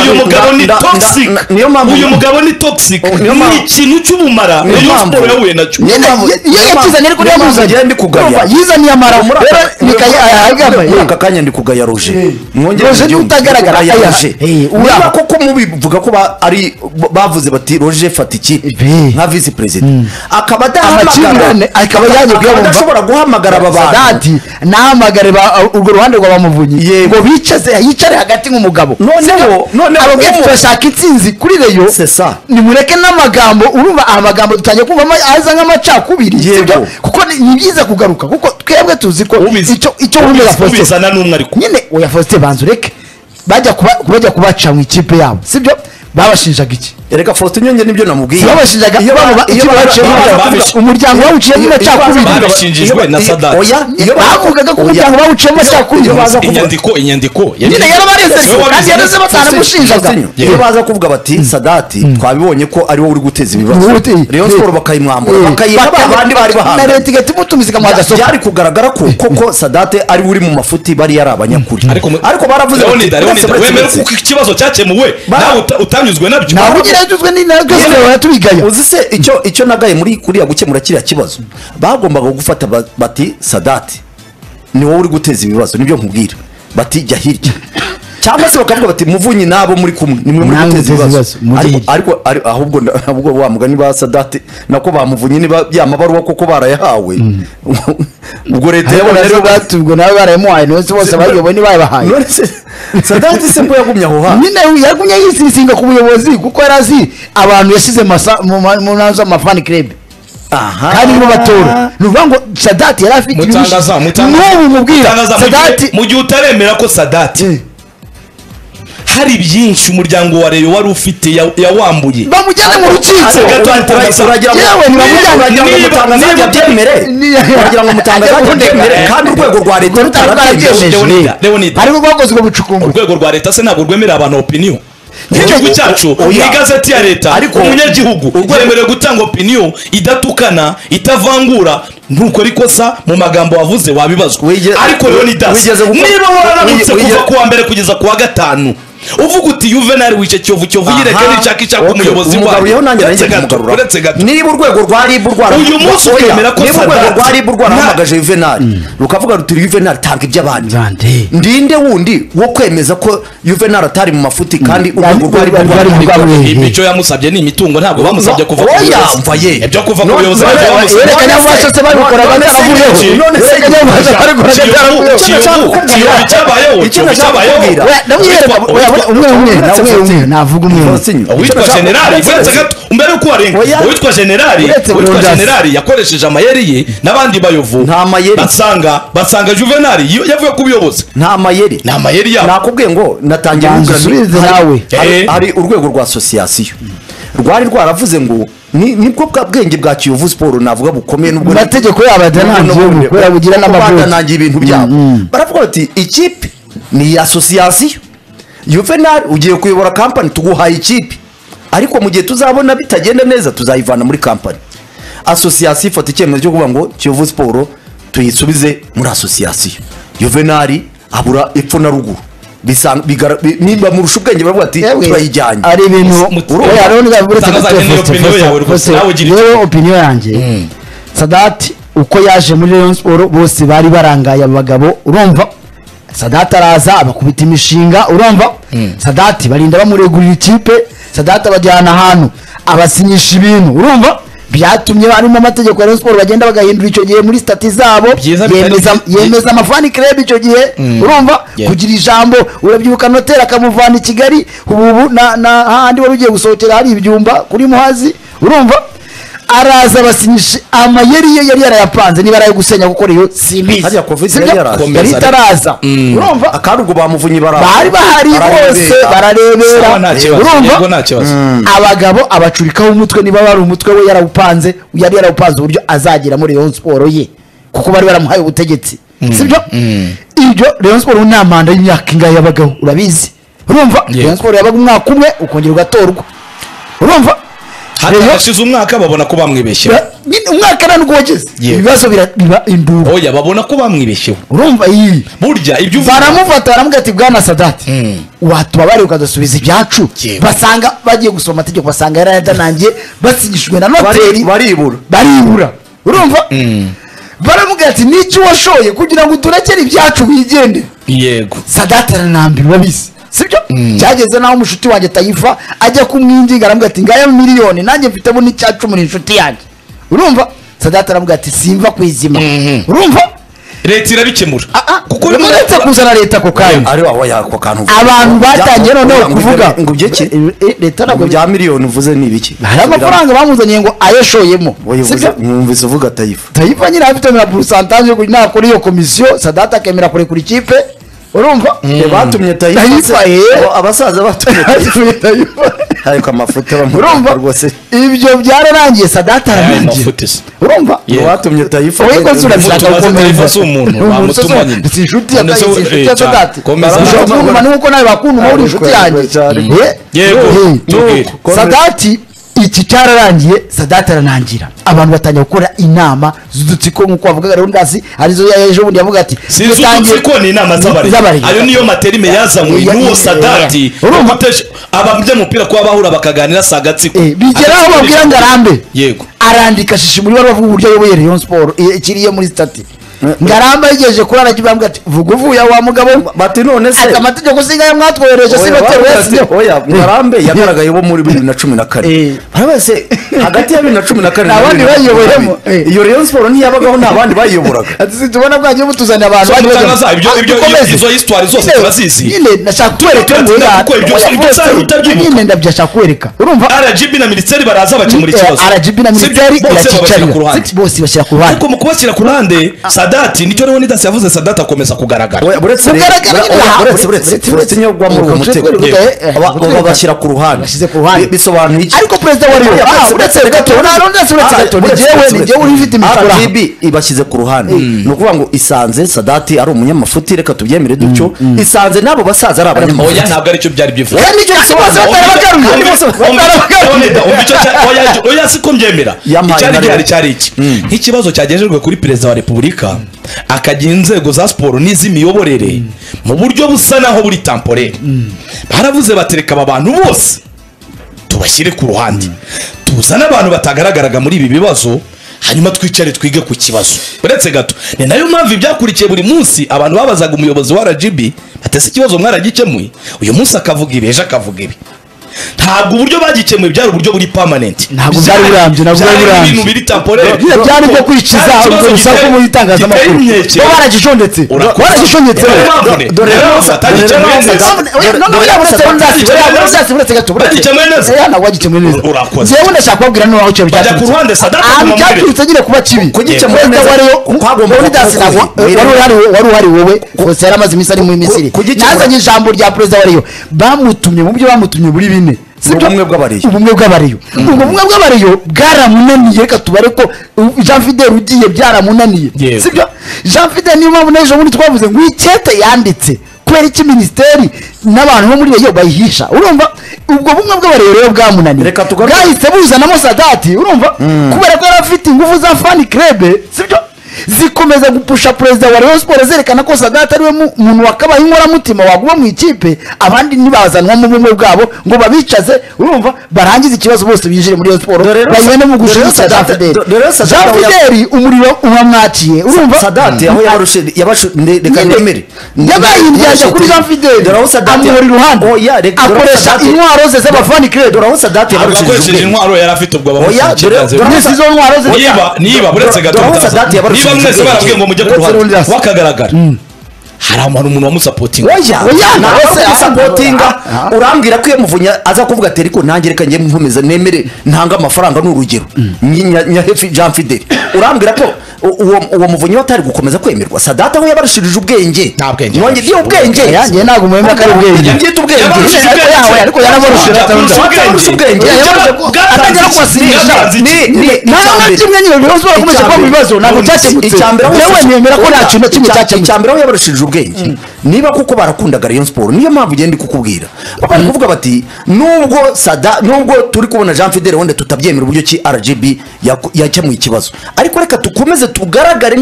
uyu mugabo ni Nda- nda- toxic nda- niyo mpamvu- uyu mugabo ni toxic Oh, niyo ni mpamvu- ikintu cy'ubumara niyo niyo mpamvu- siporo yahuye nacyo Nyine, mpamvu- iyo niyo yakizanye ariko mpamvu- niyo niyo mpamvu amuzanye ngenda ndikugaya. Urumva, yizaniye amara muri rero aka- nikaya muri ayagambaye aka kanya ndi kugayaroje Roger ni utagaragara, aya- Eh, uraba. niba koko mubivuga ko ba- ari bavuze bati roje fata ikipe Eh. nka visi perezida akaba Amakimbirane, adahamagara akaba yaje akaba kuyabumva. adashobora guhamagara aba bantu sadati nahamagare ba- urwo ruhande rwa bamuvunyi ngo bicaze yicare hagati nk'umugabo noneho noneho ababwira umu- turashaka intsinzi kuri reyo C'est ça. nimureke n'amagambo urumva aya magambo dutangiye kumva ama- aza nk'amacakubiri Yego. sibyo? kuko ni ni byiza kugaruka kuko twebwe tuzi ko Ubizi- icyo icyo ubizi- wumva faustin ubizana n'umwe ariko nyine oya faustin banza ureke bajya kuba- bajya kubaca mu ikipe yabo sibyo babashinjaga iki reka faustin nyonge nibyo namubwiye babashinjaga Iyo ba- bamuba- iyo icyo ba- baciyemo ba- bavuga, babish- umuryango bawuciyemo amacakubiri babishinjijwe na Sadat. oya iyo ba- bavugaga ko oya. umuryango bawuciyemo amacakubiri iyo baza kuvuga inyandiko inyandiko nyine yarabareze kandi Wowe wabizi- yaraze batanamushinjaga Faustin, iyo baza kuvuga bati sadati twabibonye ko ariwo uri guteza ibibazo Wowe- eh, rayon eh. siporo bakayimwambura bakayiha ba bandi bari na bahanganye leta igahita imutumiza ikamuha Bya- agasopo byari kugaragara ko koko sadate ari uri mu mafuti bari yari abanyakuri ariko mu- ariko baravuze bati, Leonida, uretse- Leonida, uretse- wemera uretse- ko ikibazo cyakemuwe Ba- nawe uta- utanyuzwe nabyo Ntawe ugira yaduzwe n'intagazwe Yewe, baratubigaya uzi se icyo icyo nagaye muri kuriya gukemura kiriya kibazo bagombaga gufata ba- bati sadati ni wowe uri guteza ibibazo nibyo nkubwira bati jya hirya cyangwa se bakavuga bati muvunyi n'abo muri kumwe ni mwe muri Namwe guteza muteza ibibazo ibibazo, mujye Ariko- hirya. ariko ari- ahubwo na- ahubwo wa mugani ba sadati nako bamuvunye niba ya mabaruwa koko barayahawe ubwo leta ariko yabonye nazo ariyo batubwo nawe barayimuhaye nose bose abayoboye ntibayibahaye none se sadati se ko yagumye aho hantu nyine yagumye yisirisinga ku buyobozi kuko yari azi abantu yashyize masa- mu ma- mu ntanzu z'amafani kirebe aha kandi nibo batora ni ukuvuga ngo sadati yari afite ibirushyi mutangaza mutangaza n'ubu mubwira mutangaza mu gihe- sadati mu gihe utaremera ko sadati hari byinshi umuryango wa reyo wari ufite ya- yawambuye bamujyane mu rukiko Gato Uragira- uragira ngo- yewe ntibamujyane uragira ngo Niba- umutangazaji niba- abyemere niba- uragira ngo umutangazaji Ajya abyemere kundeka. kandi urwego rwa leta Leonida, rutarabyemere Leonida, Leonida. ariko rwakoze ubwo bucukumbuzi urwego rwa leta se ntabwo rwemerera abantu opinion Urwego- nk'igihugu cyacu mu oya. igazeti ya leta Ariko- umunyagihugu yemerewe gutanga opinion idatukana itavangura ntukora ikosa mu magambo wavuze wabibazwa Wige- ariko leonidas wigeze gukora- niba wige- wararamutse kuva wige- ku wa mbere kugeza ku wa gatanu uvuga uti yuvenali wice kiyovu kiyovu yireke Aha. n'ishaka ishaka Okay, umuyobozi umugaruyeho nanjye Uretse nanjye gato, kumugarura. uretse gato niba urwego rwa rib rwarahamagaje Uyu munsi ukemera ko niba urwego Sadat- rwa rib rwarahamagaje juvenal rukavuga ruti juvenal tanga iby'abandi ndinde wundi wo kwemeza ko juvenal atari mu mafuti kandi urwego rwa rib rwarahamagaje imico yamusabye ni imitungo ntabwo bamusabye kuva ku Oya, buyobozi mva ye. ibyo kuva ku No, buyobozi none- ntabwo bamusabye none werekanye se- amaraso se babikoraga none se- byaravuyeho. none se- Werekanye amaraso babikoraga byaravuyeho. Icyo nashaka kukubwira- Ikiyovu cyabayeho, icyo ikiyovu nashaka cyabayeho. kukubwira- Oya, ndamwereka, oya, oya, umwe umwe nawe umwe navuga umwe umwe. uwitwa generali uretse gato mbere yuko warenga Oya. uwitwa generali Uretse uwitwa Leonidas. generali yakoresheje amayeri ye n'abandi bayovu Nta mayeri. basanga basanga juvenali yo- yavuye ku buyobozi nta mayeri ni amayeri yabo nakubwiye ngo natangira Banza kugira- usubize hari- nawe. hari- Eh. hari urwego rwa asosiyasiyo rwari rwaravuze ngo ni- nibwo bwa bwenge bwa kiyovu siporo navuga bukomeye nubwo mu mategeko yabo adanangiye ubu kubera bugira n'amavunja badanangiye ibintu byabo baravuga bati ikipe ni asosiyasiyo yuvenal ugiye kuyobora kampani tuguhaye ikipe ariko mu gihe tuzabona bitagenda neza tuzayivana muri kampani asosiyasiyo ifata icyemezo cyo kuvuga ngo kiyovu siporo tuyisubize muri asosiyasiyo yuvenali abura epfo na ruguru Bisanga- bigara- bi- nimba murusha ubwenge baravuga ati Yemwe, turayijyanye ari ibintu Muti- oya, hariho n'ibibazo uretse Tangaza gato, niyo Faustin, opinion Faustin, yawe rwose, Faustin, nawe ugira yewe opinion yanjye sadati uko yaje muri rayon siporo bose bari barangaye abo bagabo urumva sadati araza abakubita imishinga urumva sadati barinda bamuregurira ikipe sadati abajyana ahantu abasinyisha ibintu urumva byatumye harimo amategeko ya rayon siporo bagenda bagahindura icyo gihe muri stati zabo Byiza bitari yemeza bi- yemeza amafani kirebe icyo gihe urumva Yeah. kugira ijambo urabyibuka noteri akamuvana i kigali ubu ubu na na hahandi wari ugiye gusohokera hari ibyumba kuri muhazi urumva araza abasinyisha amayeri ye yari yarayapanze niba arayo gusenya kuko reyo simbizi Hariya Covid Sibyo? yari yaraza. yari itaraza urumva akandi ubwo bamuvunyi bara bari bahari bose Sawa, bararebera nta kibazo yego urumva nta kibazo abagabo abacurikaho umutwe niba bari umutwe we yarawupanze yari yarawupanze uburyo azagera muri Rayon siporo ye kuko bari baramuhaye ubutegetsi sibyo ibyo Rayon siporo nta manda y'imyaka ingahe y'abagabo urabizi urumva Yego. Rayon siporo yabaga umwaka umwe ukongera ugatorwa urumva hari Rayon- abashize umwaka babona ko bamwibeshyeho ba- nyine umwaka nta nubwo wageze Yego. ibibazo bira- biba imbuga oya babona ko bamwibeshyeho urumva iyi burya ibyo uvuga baramufata baramubwira ati bwana sadati watubabare ukadasubiza ibyacu Yego. basanga bagiye gusoma amategeko basanga yaradanangiye basinyishijwe na Bari- noteri baribura baribura urumva baramubwira ati n'icyo washoye kugira ngo uturekere ibyacu wigende yego sadati aranambira urabizi sibyo cyageze naho umushuti wanjye tayifa ajya kumwinginga aramubwira ati ngaya miliyoni nanjye mfitemo n'icyacumi ni inshuti yanjye urumva sadati aramubwira ati simva ku izima urumva leta irabikemura kuko rimwe na uretse rimwe- kuzana leta ako kanya ari wawe yako kantu uvuga. abantu batangiye noneho Ngo kuvuga ngo ibyo ki Eh, eh, leta ntabwo ngo bya miliyoni uvuze ni ibiki hari amafaranga bamuzaniye ngo ayashoyemo Wowe uvuze- sibyo mwumvise uvuga tayifu tayifa nyine afite na purusantaje kugira nakora iyo komisiyo sadata akemera kurekura ikipe urumva batumye tayifu tayifa se- eh. Abo abasaza batumye tayifu Tayifa. ariko amafuti urumva bamuha rwose ibyo byararangiye sadata ararangiye mafuti se. urumva Yego. batumye tayifu Wowe ko Umuntu turabishaka tumaze gukomeza Taifa si umuntu, wamutumwa nyine. si inshuti ya None se Taifa, si we- inshuti eh, ya cyane. sadati Komeza. ushobora kumwumva ni nkuko nawe bakunda uba uri inshuti Ariko- yanjye cyane. Eh, Yego, eh, tubwire. nuko. sadati iki cyararangiye sadati aranangira abantu batangira gukora inama z'udutsiko nk'uko bavugaga rundazi arizo ya ejo bundi yavuga ati sinzi udutsiko ni inama z'abarezi ayo niyo materime yazanywe Ya- n'uwo ya- sadati ya- urumva- Gutesha- abamye umupira kuba bahura bakaganira si agatsiko Eh, bigera aho babwira ngo arambe yego arandika shishi muri baruwa uburyo ayoboye Rayon Sport eh, ikiriye muri stati ngaramba yigeje kuri arajya bambwira ati vuga uvuye aho wa mugabo we." bati none se ati amategeko singa ya mwatwohereje Oya, sinoteri bavuga wese ati, oya ngarambe yagaragaye bo muri bibiri na cumi na Eh. kane barabona se hagati ya bibiri na cumi na kane Nta na bandi bibiri na cumi na bayiyoboyemo, kabiri, eh. iyo reyo siporo ntiyabagaho nta bandi bayiyoboraga ati situbona bwagiye mutuzanira abantu So, bandi bajya- mutangaza, ibyo- Ah, ibyo- dukomeze. ibyo- izo histoire zose Nyine- turazizi. nyine nashaka Tubona kwereka ko ngo tuko ibyo- oya, ibyo bose- usanga utabyibuka. nyine ndabyashaka kwereka urumva rgb na minisiteri baraza bakemura ikibazo rgb na Si ibyo, minisiteri bose babashyira ku irakicarira ruhande Si- bose bashyira ku ruhande ariko mu kubashyira ku ruhande sadati nicyo leonidas yavuze sadati akomeza kugaragara Oya, buretse rero- oya, Kugaragara nyine, aha, buretse buretse- buretse turetse niyo gwa muri uwo Uretse- mutego uretse- uretse- Aba- uretse- babashyira ku ruhande bashyize ku ruhande. Bi- bisobanuye iki ariko perezida wa riyo Oya, ah buretse- uretse buretse- gato buretse- nta n'uretse uretse Ah, gato ni buretse- jyewe ni buretse- jyewe uri ufite imikoro aha. rgb ibashyize ku ruhande ni ukuvuga ngo isanze sadati ari umunyamafuti reka tubyemere dutyo isanze n'abo basaza ari oya abanyamafuti ntabwo aricyo byari byifuza Oya, nicyo kibazo batarabagaruye. oya siko mbyemera Yampaye icyari ibaruwa. gihari cyari iki nk'ikibazo cyagejejwe kuri perezida wa repubulika akagira inzego za siporo n'iz'imiyoborere mu buryo busa naho buri tamporere baravuze batereka aba bantu bose tubashyire ku ruhande tuzane abantu batagaragaraga muri ibi bibazo hanyuma twicare twige ku kibazo uretse gato ni nayo mpamvu ibyakurikiye buri munsi abantu babazaga umuyobozi wa rgb batese ikibazo mwaragikemuye uyu munsi akavuga ibi ejo akavuga ibi ntabwo uburyo bagikemuye byari uburyo buri permanent Ntabwo bwari burambye, ntabwo bwari burambye. ibintu biri temporere Biriya byari byo kwikiza urwo rusaku mu itangazamakuru bo baragishondetse Urakoze. baragishondetse Niyo mpamvu ne- Dore- niyo mpamvu atagikemuye dore- neza. Oya, no, no, oya, uretse runzasi, Bagikemuye oya, neza. runzasi, uretse gato, uretse. Bagikemuye neza. Oya, ntabwo bagikemuye neza. Urakoze. Njyewe ndashaka kubabwira noneho aho icyari Bajya ku cyaturutse. ruhande, Sadat Ahantu Kumamurire. cyaturutse nyine kuba kibi kugikemura Perezida neza wa Rayon- kwagombaga Leonidas kuba Nagwa, ukuze. wari uhari- wari uhari wowe gusa yari amaze iminsi ari muri misiri kugikemura. nazanye ijambo rya perezida wa Rayon. bamutumye mu byo bamutumye muri bine Si byo? Ubumwe bw'Abariyo. ubumwe bw'abariyo ubwo bumwe bw'abariyo bwaramunaniye reka tubare ko uh, jean fidel ugiye byaramunaniye Yego. sibyo jean fidel niyo mpamvu n'ejo bundi twavuze ngo icyete yanditse kubera iki minisiteri n'abantu bo muri reyo bayihisha urumva ubwo bumwe bw'abariyo rero bwamunaniye Reka tugaruke- bwahise buzanamo sadati urumva kubera ko yari afite ingufu za fani krebe sibyo zikomeza gupusha perezida wa Rayon Sport zerekana ko Sadati ariwe mu- muntu wakabaye inkoramutima waguma mu ikipe abandi ntibazanwa mu bumwe bwabo ngo babicaze urumva barangize ikibazo bose binjire muri Rayon Sport Dore rero- bayibone mu dore rero gushyirisha Jean Sadati- Fidel dore rero Sadati Jean aho ya- Fidel umuriro uramwakiye urumva sadati aho yarushe yabashu ne- reka Nyine. nemere yabaye indyarya kuri Jean Fidel dore aho sadati amuhora iruhande oya reka dore aho akoresha Sadati- intwaro ze z'abafani krebe dore aho sadati ntabwo yabarushije akoresheje ubwenge intwaro yari afite ubwo Oya, dore- abamufite dore- mwese izo ntwaro ze niba niba buretse gato Dore- bitaza. Dore- Dore- niba mwese barabwiye ngo mujye ku Dore- ruhande Dore- wakagaragara hari abantu umuntu wamusapotinga oya Oya, ntabwo ntabwo se ari asapotinga urambwira ko iyo muvunya aza kuvuga ati ariko nanjye reka njye nkomeza nemere ntange amafaranga ni urugero Nyi- Nya- nyahefi jean fidel urambwira ko u- uwo uwo muvunyi we atari gukomeza kwemerwa sadati aho yabarushirije ubwenge Nta bwenge. Nongeye- iyo ubwenge Oya, njye ntabwo mwemera ko ari ubwenge. Njye ubwenge Yabarushije Ariko ubwenge. yawe, ariko yarabarushije Yabarushije Yabarushije ubwenge ubwenge. Yabarushije ubwenge. Bwatanze Atangira iki? kubasinyisha. Bwatanze iki? Ni- ni- nta na icyambere. kimwe nyine Rayon Sport yakomeje kuba mu bibazo ntabwo cyakemutse icyambere aho yewe nemera ko nta kintu na kimwe cyakemutse icyambere aho yabarushije ubwenge niba kuko barakundaga rayon siporo niyo mpamvu ugenda kukubwira bari kuvuga bati nubwo sada nubwo turi kubona jean fidele wenda tutabyemera uburyo ki rgb yaku- yakemuye ikibazo ariko reka dukomeze tugaragare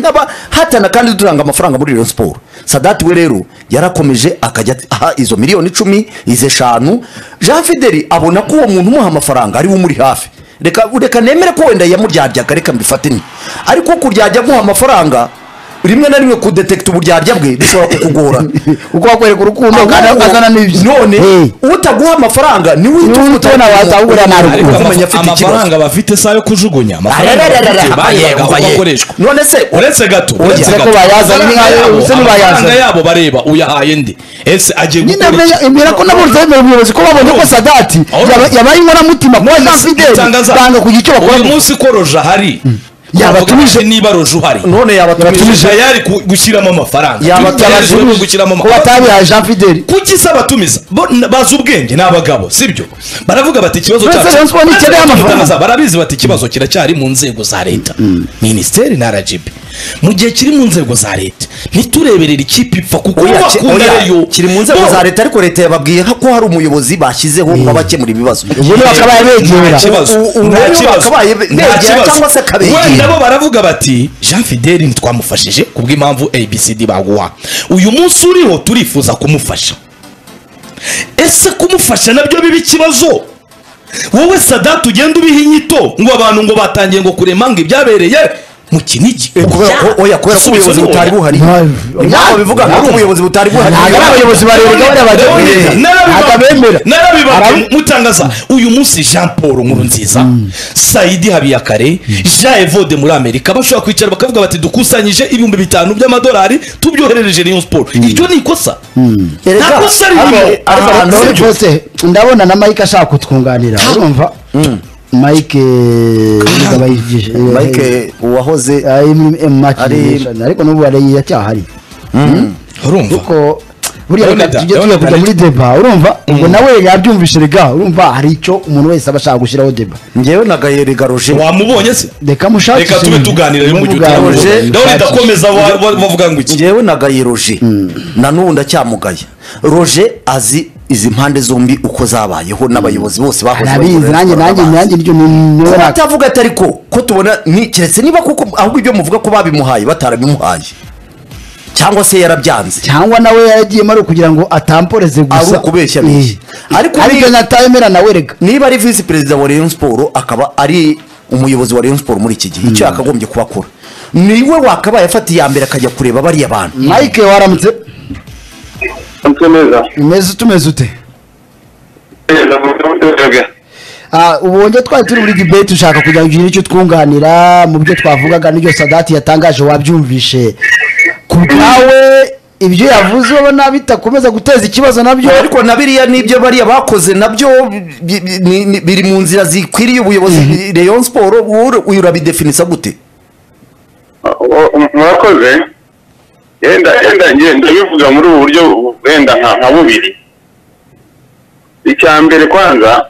nk'abahatana kandi dutanga amafaranga muri rayon siporo sadati we rero yarakomeje akajya aha izo miliyoni icumi izo eshanu jean fidele abona ko uwo muntu umuha amafaranga ariwe umuri hafi reka reka nemere ko wenda yamuryaryaga reka mbifatanye ariko kuryarya guha amafaranga rimwe na rimwe kudetekita uburyarya bwe bishobora kukugora uko wakwereka urukundo kandi azana n'ibyo none Eh, utaguha amafaranga niwe uhita Niwe ufuta- utubona watahura na ruguru. ariko Ugomba amafa- kumenya afite ikibazo amafaranga bafite si ayo kujugunya amafaranga bafite bayaga aho akoreshwa none se uretse gato ko uretse gato bayazanye, amafaranga nkayo, yabo- se ntibayazanye. amafaranga yabo bareba uyahaye ndi ese agiye nyine gukora iki? menya- emera ko nabo zemera umuyobozi ko babonye ko sadati Urumva. yaba- yabaye inkoramutima kuba jean fidel Itangaza- banga kugira icyo bakora uyu munsi ko roje ahari Yabatumije. yabatumije niba roje uhari none yabatumije yabatumije yari ku- gushyiramo amafaranga Yabatumije. Yabatumije gushyiramo ko amafaranga batabihaye jean fidel kuki se abatumiza Bo- n- bazi ubwenge ni abagabo sibyo baravuga bati ikibazo Mbese cyacu- Rayon Sport ntikeneye amafaranga. barabizi bati ikibazo kiracyari mu nzego za leta minisiteri na rgb mu gihe kiri mu nzego za leta ntitureberere ikipe ipfa kuko Oya, ki- bakunda oya, reyo kiri mu nzego Bo- za leta ariko leta yababwiye ko hari umuyobozi bashyizeho nk'abakemura ibibazo ubundi bakabaye nta begera kibazo U- u- nta ubu kibazo. bakabaye be- Nta begera kibazo. cyangwa se akabegera. wenda bo baravuga bati jean fideli ntitwamufashije kubw'impamvu abcd baguha uyu munsi uriho turifuza kumufasha ese kumufasha nabyo biba ikibazo wowe sadati ugenda ubiha inyito ngo abantu ngo batangiye ngo kurema ngo ibyabereye mu kinigi Eh, kubera ko oya kubera ko Igisubizo ubuyobozi ni oya. butari buhari Ntabwo. impamvu bivuga ngo ari ubuyobozi butari buhari ntabwo ari abayobozi bareba gahunda Narabiba- bagenda ntabwo abemera narabibabwiye Arabi- mutangaza uyu munsi jean paul nkuru nziza sayidi habiyakare jean evode muri amerika bashobora kwicara bakavuga bati dukusanyije ibihumbi bitanu by'amadolari tubyoherereje rayon sport iryo ni ikosa nta kosa ririmo Ariko Ahantu none sibyo. rwose ndabona na mike ashaka kutwunganira urumva mike niba bayigije mike uwahoze Ari- ariko n'ubu ariya cyahari urumva kuko buriya Ndabona reka da- tujye ndabona tujya kujya da- muri deba urumva ubwo nawe yabyumvise rega urumva hari icyo umuntu wese aba ashaka gushyiraho deba ngewe na gayeri garoje wamubonye se reka mushakishe reka tube ibintu. tuganira rero mu gihe Muganga- utaramubonye. utamubonye ndabona idakomeza ba- ba- bavuga ngo iki ngewe na gaye roje na n'ubu ndacyamugaye roje azi izi mpande zombi uko zabayeho n'abayobozi bose bahoze arabizi bayobora nanjye Rayon nanjye Sports nanjye niryo ni- niwe babazi. naka- batavuga atari ko ko tubona ni keretse niba kuko ahubwo ibyo muvuga ko babimuhaye batarabimuhaye cyangwa se yarabyanze cyangwa nawe yaragiyemo ari ukugira ngo atamporeze gusa Ari ukubeshya abeshya. Eh. Ariko ariko niba- natayemera nawe rega niba ari visi perezida wa Rayon Sport akaba ari umuyobozi wa Rayon Sport muri iki gihe icyo yakagombye kuba akora niwe wakabaye afatiye iya mbere akajya kureba bariya bantu mike waramutse Mutwe neza. umeze utumeze ute Neza, mutwe neza. Ah, ubu wongeye twari turi muri debate ushaka kugira ngo ugire icyo twunganira mu byo twavugaga n'ibyo sadati yatangaje wabyumvishe ku bwawe ibyo yavuze ubona bitakomeza guteza ikibazo nabyo ariko na biriya n'ibyo bariya bakoze nabyo bi- bi- ni- ni- biri mu nzira zikwiriye ubuyobozi Rayon Sport ur- uyu urabidefinisa gute O- o- Murakoze. Yenda yenda ngiye ndabivuga muri ubu buryo wenda nka nka bubiri. Icya mbere kwanza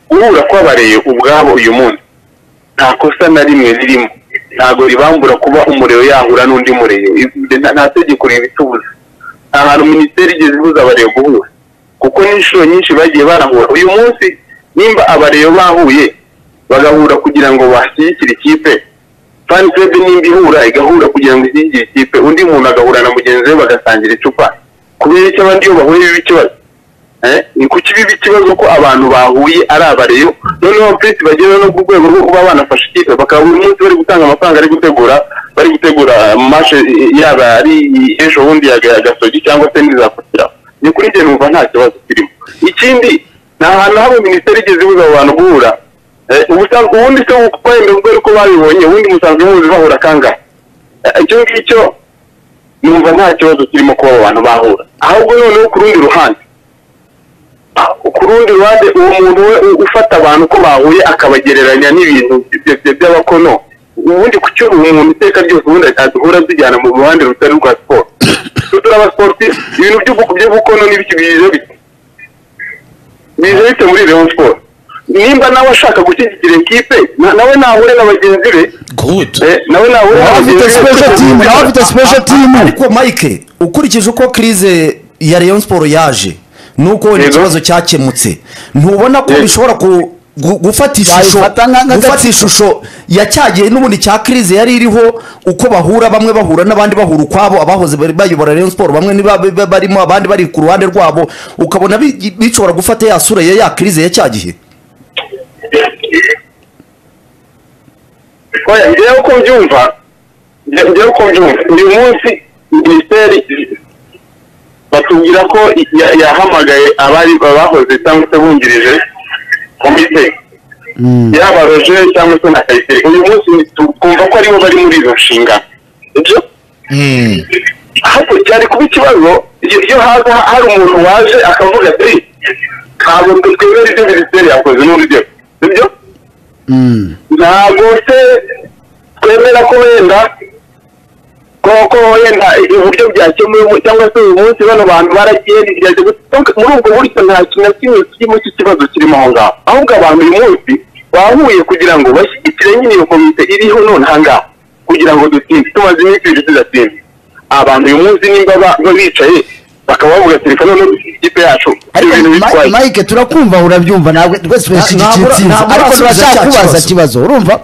guhura kw'abareye ubwabo uyu munsi nta kosa na rimwe ririmo ntabwo ribambura kuba umureyo yahura n'undi mureyo Ibyo nta- nta tegeko ribitubuza nta hantu minisiteri igeze ibuza abareyo guhura kuko n'inshuro nyinshi bagiye barahura uyu munsi nimba abareyo bahuye bagahura kugira ngo bashyigikire ikipe fani club nimba ihura igahura kugira ngo ishyigikire ikipe undi muntu agahura na mugenzi we bagasangira icupa kubera icyo abandi iyo bahuye biba ikibazo Eh, ni ku kibi ikibazo ko abantu bahuye ari abareyo noneho prince bagera no ku rwego rwo kuba banafasha ikipe bakaba buri munsi bari gutanga amafaranga ari gutegura bari gutegura mashe yaba ari i- ejo bundi ya ya gasogi cyangwa se n'izakurikiraho ni kuri njye numva nta kibazo kirimo ikindi nta hantu habe minisiteri igeze ibuza abo bantu guhura Eh, ubusanzwe ubundi se uko wenda kubera uko babibonye ubundi musanzwe muzi bahura kangahe Eh, icyo ngicyo numva nta kibazo kirimo kuba abo bantu bahura ahubwo noneho ku rundi ruhande ku rundi ruhande uwo muntu we u- ufata abantu ko bahuye akabagereranya n'ibintu bya- bya- by'abakono ubundi ku cyo uwo muntu iteka ryose ubundi aduhura zijyana mu ruhande rutari rwa siporo twe turi abasiporti ibintu by'ubu- by'ubukono n'ibiki biza bite biza bite muri Rayon Sport nimba nawe ashaka gushyigikira ikipe na- nawe nahure na bagenzi be good eh, nawe nahure na nawe afite bagenzi be special team nawe afite special team ariko mike ukurikije uko krize ya Rayon Sport yaje nuko wenda Yego. ikibazo cyakemutse ntubona ko Yego. bishobora ku gu- gufata ishusho Yayifata nka- nka gufata gatsiko. ishusho ya cya gihe n'ubundi cya krize yari iriho uko bahura bamwe bahura n'abandi bahura ukwabo abahoze bari bayobora Rayon Sport bamwe niba ba- ba- barimo abandi bari ku ruhande rwabo ukabona bi- bishobora gufata ya sura ya ya krize ya cya gihe oya njyewe uko mbyumva njye- njyewe uko mbyumva uyu munsi minisiteri batubwira ko ya- yahamagaye abari bahoze cyangwa se bungirije komite yaba roje cyangwa se na kayiteri uyu munsi ni- twumva ko aribo bari muri izo nshingano ibyo ahubwo cyari kuba ikibazo iyo iyo haza hari umuntu waje akavuga ati ntabwo twemera ibyo minisiteri yakoze n'uburyo sibyo ntabwo se twemera ko wenda ko ko wenda uburyo byakemuwe cyangwa se uyu munsi bano bantu baragiye bigeze gutuka muri ubwo buryo nta kintu na kimwe kirimo cy'ikibazo kirimo aho ngaho ahubwo abantu uyu munsi bahuye kugira ngo bashyigikire nyine iyo komite iriho none aha ngaha ku kugira ngo dutsinde tumaze iminsi ibiri tudatsinda abantu uyu munsi nimba ba- ba- bicaye bakaba bavuga ati reka noneho dushyigikire ikipe yacu ibyo ariko bintu bitwaye mike turakumva urabyumva ntabwo twese turashyigikiye ntabwo- intsinzi ntabwo ariko urasubiza turashaka cya kubaza kibazo. ikibazo urumva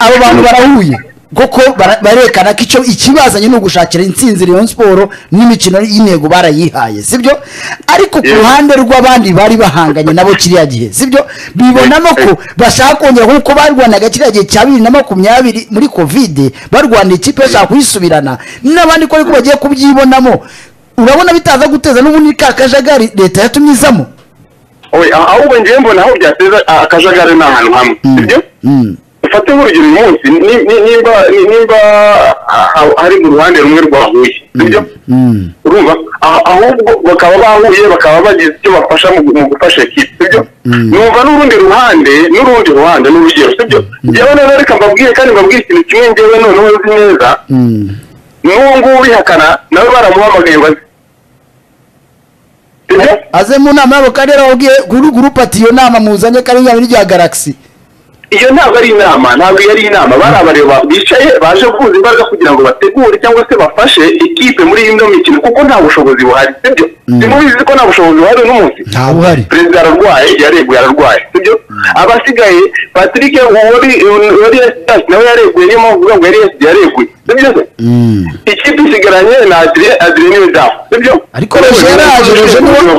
abo bantu barahuye kuko bara- barerekana ko icyo ikibazanye ni ugushakira intsinzi Rayon siporo n'imikino y'intego barayihaye sibyo ariko ku Yego. ruhande rw'abandi bari bahanganye nabo kiriya gihe sibyo bibonamo ko bashaka kongera nk'uko barwanaga kiriya gihe cya bibiri na makumyabiri muri kovide barwana ikipe bashaka kuyisubirana n'abandi ko ariko bagiye kubyibonamo urabona bitaza guteza n'ubundi ka kajagari leta yatumye izamo owe ah- ahubwo ngewe mbona aho byateza ah, akajagari ni ahantu hamwe sibyo ufate nk'urugero uyu munsi ni- ni- nimba ni- nimba ah, ah, hari mu ruhande rumwe rwa huye sibyo urumva Ah- ahubwo bakaba bahuye bakaba bagize icyo bafasha mu gu- mu gufasha ekipe sibyo numva n'urundi ruhande n'urundi ruhande n'urugero sibyo njyewe rero reka mbabwire kandi mbabwire ikintu kimwe ngewe noneho nzi neza n'uwo nguwo ubihakana nawe baramuhamagaye bazi sibyo aze mu nama yabo kandi yarababwiye guru gurupe ati iyo nama muzanye kandi yaba irya galagisi iyo ntabwo ari inama ntabwo yari inama bari abareba bicaye baje guhuza imbaraga kugira ngo bategure cyangwa se bafashe ikipe muri ino mikino kuko nta bushobozi buhari sibyo simubizi ko nta bushobozi buhari uno munsi ntawe uhari perezida ararwaye yareguye ararwaye sibyo abasigaye patrick wari wari yasigaye nawe yareguye niyo mpamvu uvuga ngo yari yasigaye yareguye sibyo se ikipe isigaranye na adire adire niwe dafu sibyo ariko roje yaraje roje niwe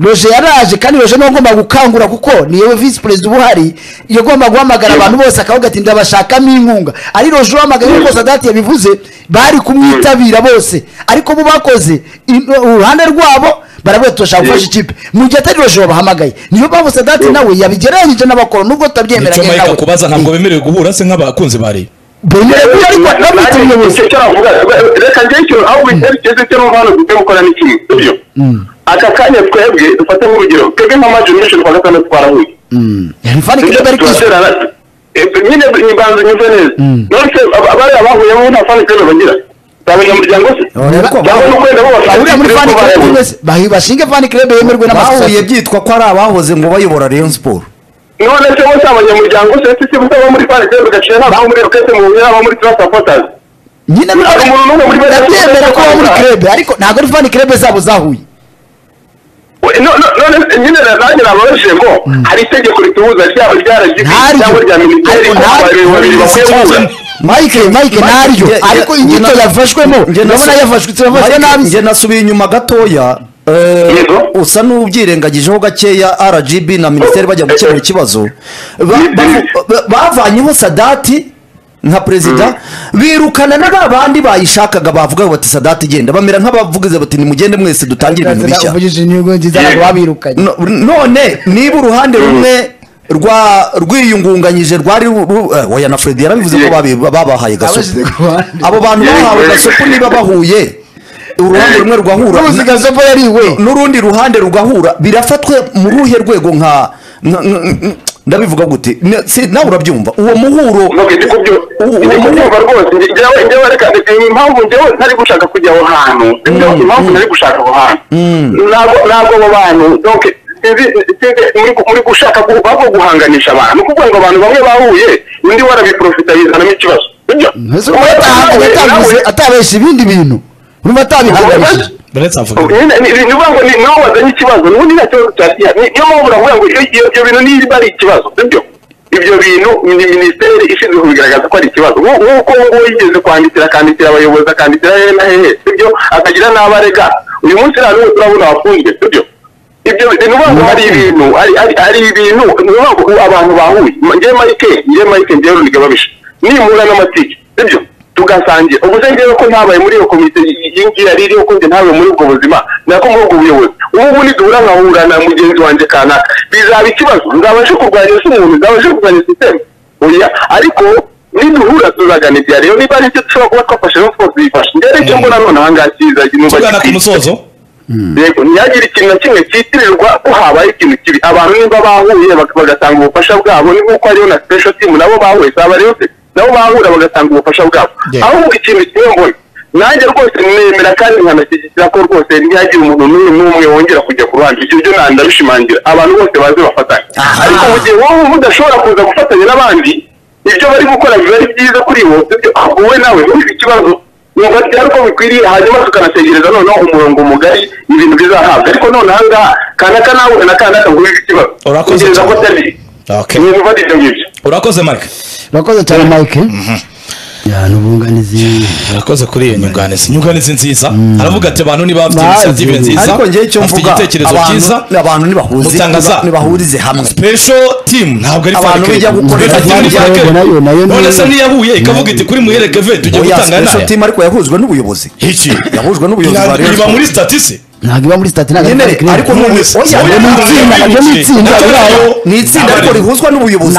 roje yaraje kandi roje niwe ugomba gukangura kuko niyo visi perezida uba uhari iyo agomba guhamagara abantu bose akavuga ati ndabashakamo inkunga ari roje uhamagaye nk'uko sadati yabivuze bari kumwitabira bose ariko bo bakoze i- uruhande rwabo baravuga ati turashaka gufasha ikipe mu gihe atari roje wabahamagaye niyo mpamvu sadati nawe yabigereranyije n'abakora nubwo tutabyemera nicyo mike akubaza ntabwo bemerewe guhura se nk'abakunzi ba reba bemerewe ariko bamwita umuyobozi icyo aravuga reka njyewe icyo aho bitekerezo cyo numva hano dukwiye gukora ni kimwe sibyo aka kanya twebwe dufate nk'urugero twebwe nka major mission twa gatandatu twarahuye Rifani Sibyo? Kirebe ari kwishyura turaterana Eh, nyine imbanza nyumve neza none bariya bahuyemo nta fani kirebe bagira ni abanyamuryango se Ureba ko cyangwa ni ukwenda bo bashaka uriya muri kirebe fani ko kirebe bareba. wese bahi- bashinge fani kirebe yemerwe bahuye n'amasosiyete byitwa ko ari abahoze ngo bayobora rayon siporo none se bose abanyamuryango se si si bose abo muri fani kirebe gaciye nta muri rokete mu buzima abo muri tura supporters nyine Ntabwo umuntu n'umwe muri bariya ndabyemera ko baba muri kirebe ariko ntabwo ari fani kirebe zabo zahuye We- no- no- none nyine na- nanjye nababajije ngo hari itegeko ritubuza ryaba rya RGB Ntaryo. cyangwa rya militeri Ariko ko ntaryo. babiri babiri bakwiye guhura mike mike Nge- naryo nge- ariko inyito nge- yafashwemo nge- nge- urabona yafashwe turafashwe Mike, nabi nge nasubiye inyuma gatoya eh, Yego. usa n'ubyirengagijeho gakeya rgb na minisiteri bajya gukemura ikibazo Ba- bavu- ba- bavanyeho sadati nka perezida birukana na ba bandi bayishakaga bavuga bati sadati genda bamera nk'abavugize bati nimugende mwese dutangire ibintu bishya uvugishije inyungu nziza ntabwo babirukanye No- none niba uruhande rumwe rwa rwiyungunganyije rwari ru- ru- eh, oya na Fred yarabivuze ko babi- babahaye Abashyize gasopo ku ruhande. abo bantu bahawe gasopo niba bahuye uruhande rumwe rugahura n'ubuzi gasopo yariwe n'urundi ruhande rugahura birafatwa mu ruhe rwego nka nka- nka- ndabivuga gute Ne- si- nawe urabyumva uwo muhuro ntabwo ndi kubyo- ndi kubyumva rwose Nge- njyewe njyewe reka ndetse impamvu njyewe ntari gushaka kujya aho hantu Njyewe impamvu ntari gushaka aho hantu ntabwo ntabwo abo bantu donc sinzi sinzi muri gu- muri gushaka gu- ahubwo guhanganisha abantu ni ukuvuga ngo abantu bamwe bahuye undi warabiprofitayizanamo ikibazo sibyo mbese uba yatahaga yataguze atabesha ibindi bintu urumva atabihanganishije ndetse avuga Nyine- ni- ni- ni ukuvuga ngo ni nawe wazanye ikibazo n'ubundi nta kibazo cyakira Ni- niyo mpamvu navuga ngo iyo- iyo- ibyo bintu niba ari ikibazo sibyo ibyo bintu ni minisiteri ishinzwe kubigaragaza ko ari ikibazo Nku- nk'uko nguwo yigeze kwandikira akandikira abayobozi akandikira hehe na hehe sibyo akagira n'abo arega uyu munsi nta n'umwe turabona wafunzwe sibyo ibyo ni ukuvuga ngo hari ibintu hari- hari hari ibintu ni ukuvuga ngo abantu bahuye njyewe mike njyewe mike njyewe runiga babisha nimura n'amatike sibyo tugasangira ubu se ngewe ko ntabaye muri iyo komite yingira riri ko njye ntabaye muri ubwo buzima nako muri ubwo buyobozi ubu niduhura nkahura na mugenzi wanjye kanaka bizaba ikibazo nzabashe kurwanya ese umuntu nzabashe kurwanya sisiteme oya ariko niduhura tuzagana ibya rero niba ari icyo dushobora kuba twafashe no twose bifashe njyewe icyo mbona none ahangaha kiza numva tugana ku gikwiye. musozo yego ntihagire ikintu na kimwe cyitirirwa ko habaye ikintu kibi abantu nimba bahuye bak- bagatanga ubufasha bwabo ni nk'uko hariho na special team nabo bahuye saba rero se nabo bahura bagatanga ubufasha bwabo ahubwo ikintu kimwe mbona nanjye rwose nemera kandi nkanashyigikira ko rwose ntihagire umuntu n'umwe n'umwe wongera kujya ku ruhande ibyo byo nta- ndabishimangira abantu bose baze bafatanye ariko mu gihe wowe uba udashobora kuza gufatanya n'abandi ibyo bari gukora biba ari byiza kuri bo sibyo ahubwo wowe nawe ufite ikibazo numva ryari uko bikwiriye hanyuma tukanategereza noneho umurongo mugari ibintu bizahabwa ariko none aha ngaha kanaka nawe na kanaka ngo wibe ikibazo Urakoze utegereza ko cyane. atari Okay. ibintu biba ari ibyo ngibyo urakoze marike urakoze cyane mike ya n'ubunganizi urakoze kuri iyo nyunganizi nyunganizi nziza aravuga ati abantu niba bafite Bazi. inisiyative nziza ariko ngewe icyo bafite mvuga igitekerezo abantu- cyiza abantu nibahuze mutanga za. nibahurize hamwe pesho timu ntabwo ari Abantu farike bijya gukorera Special team ni nayo- Farike. nayo- nayo- none se nayo- ntiyahuye ikavuga iti kuri muhereke ve tujye oya gutanga special naya team ariko yahujwe n'ubuyobozi iki yahujwe n'ubuyobozi bwa Ntabwo Rayon iba Sports. muri statisi ntabwo iba muri stati nyine ariko ntabwo n'ubu- None- oya, ni itsinda Oya, ntabwo ibyo ni itsinda Ntabwo biraho. ni itsinda ariko Ntabwo rihuzwa n'ubuyobozi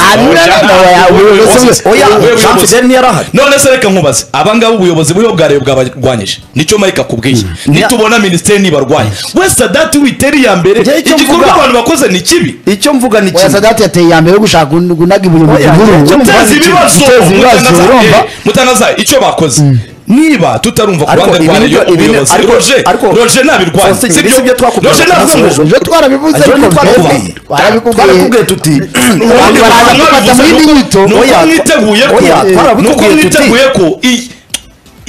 oya Wowe Jean uyobozi. Fidel ntiyarahari none se reka nkubaze abangaba ubuyobozi buriho bwariye bwabarwanyije nicyo mike akubwiye nitubona minisiteri nibarwanya we sadati witeri iya mbere Njye icyo igikorwa mvuga- abantu bakoze ni kibi icyo mvuga ni oya kimwe sadati yateye iya mbere yo gushaka gunaga ibintu mu Oya, icyo gihugu mvuga- guteza ni kibi. ibibazo Guteza ibibazo, Mutangaza- urumva? eh, mutangaza icyo bakoze niba tutarumva ku Ariko ruhande rwa ibi reyo nibyo- ibi ni- ubuyobozi ariko- roje ariko- roje nabirwanya Faustin, ibi si byo twakubwiye roje tunasoje ntabwo ejo. ibyo twarabivuze Ariko ariko twarakubwiye. mbere twarabikubwiye twarakubwiye tuti Abantu baraza kubata muri indi nyito. nuko Oya, mwiteguye ko oya, nuko twarabitubwiye tuti. mwiteguye ko i-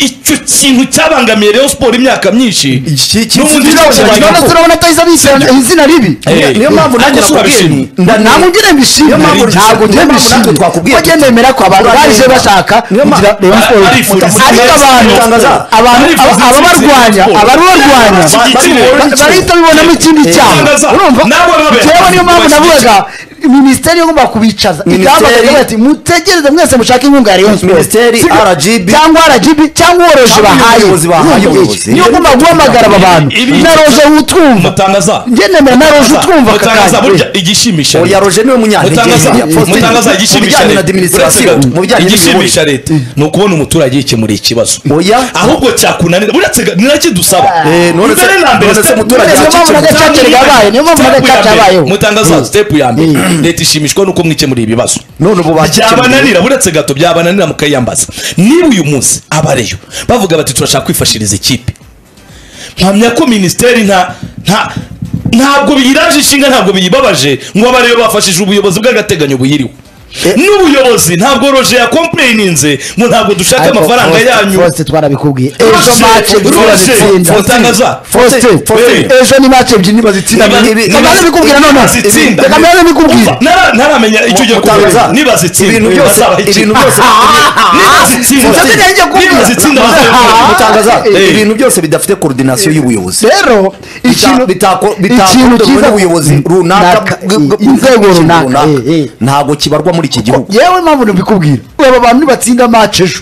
icyo kintu cyabangamiye Rayon Sport imyaka myinshi Iki- iki- n'ubundi iki- cyo iki- urabona kibaye- turabona atahise abishyira izina ribi Eh, niyo mpamvu nanjye ariko nakubwiye turabishima. nti, nda- ntabwo ngira mbishimye Niyo mpamvu ntabwo niyo mpamvu ngira natwe mbishimye twakubwiye ko tuti. nemera ko abantu Uragenda. baje bashaka Niyo mpamvu- kugira Rayon Sports. Arifuza ariko intsinzi. abantu Tangaza. abantu Arifuza aba- intsinzi. ababarwanya abarubarwanya Bashyigikire. ba- barahita babibonamo ikindi cyaha Tangaza. urumva Nabo babe- Njyewe niyo mpamvu bashyigikire. navugaga minisiteri igomba kubicaza Minisiteri- igamba kugira ati mutegereze mwese mushake inkunga ya Rayon Sports." Minisiteri, Sibyo? RGB. cyangwa RGB cyangwa uworoje Cyangwa bahaye ubuyobozi bahaye Urumva iki? ubuyobozi. niyo ugomba guhamagara aba bantu Ibi- na roje utwumva mutangaza njye nemera na roje utwumva aka mutangaza kanya. burya igishimisha oya roje niwe munyantege mutangaza nkeya. Faustin, mutangaza mu igishimisha bijyanye na leta administration Uretse gato, mu bijyanye n'imiyoborere igishimisha leta ni ukubona umuturage yikemuriye ikibazo Oya. ahubwo cyakunanira buretse ga- ni nacyo dusaba Eh, none se- mbere na mbere none se step- umuturage step- yaceceka. Niyo step- mpamvu na gacaca yabaye, niyo mpamvu na step ya gacaca mbere, yabayeho. mutangaza step ya mbere leta ishimishwa nuko mwikemuriye ibibazo none ubu bakikemuriye. byabananira buretse gato byabananira mukayiyambaza niba uyu munsi abareyo bavuga bati turashaka kwifashiriza ikipe mpamya ko minisiteri nta nta ntabwo biyiraje inshinga ntabwo biyibabaje ngo abareyo bafashije ubuyobozi bw'agateganyo buyiriho n'ubuyobozi ntabwo roje yakomplayininze ngo ntabwo dushaka Ariko amafaranga Faustin- yanyu Faustin twarabikubwiye ejo Faustin, mace ebyiri Faustin, bazitsinda Mutangaza. Faustin, Faustin. ejo ni mace ebyiri bazitsinda Niba- niba- kamara bikubwira none bazitsinda. reka mbere bikubwira Nara- ntaramenya icyo ugiye Mutangaza, kuvuga niba zitsinda ibintu byose bazabahekenya. ibintu byose niba zitsinda Faustin, ntiyanjye kubwira. niba zitsinda Ah. bazabikora. mutangaza Eh. ibintu byose bidafite coordination y'ubuyobozi rero Bita- ikintu bitako- ikintu bitakozwe cyiza- n'ubuyobozi runaka Naka- bw- bw- inzego bw'ikintu runaka, runaka, eh, eh. ntabwo kibarwa muri iki gihugu yewe mpamvu nabikubwira aba bantu nibatsinda mace ejo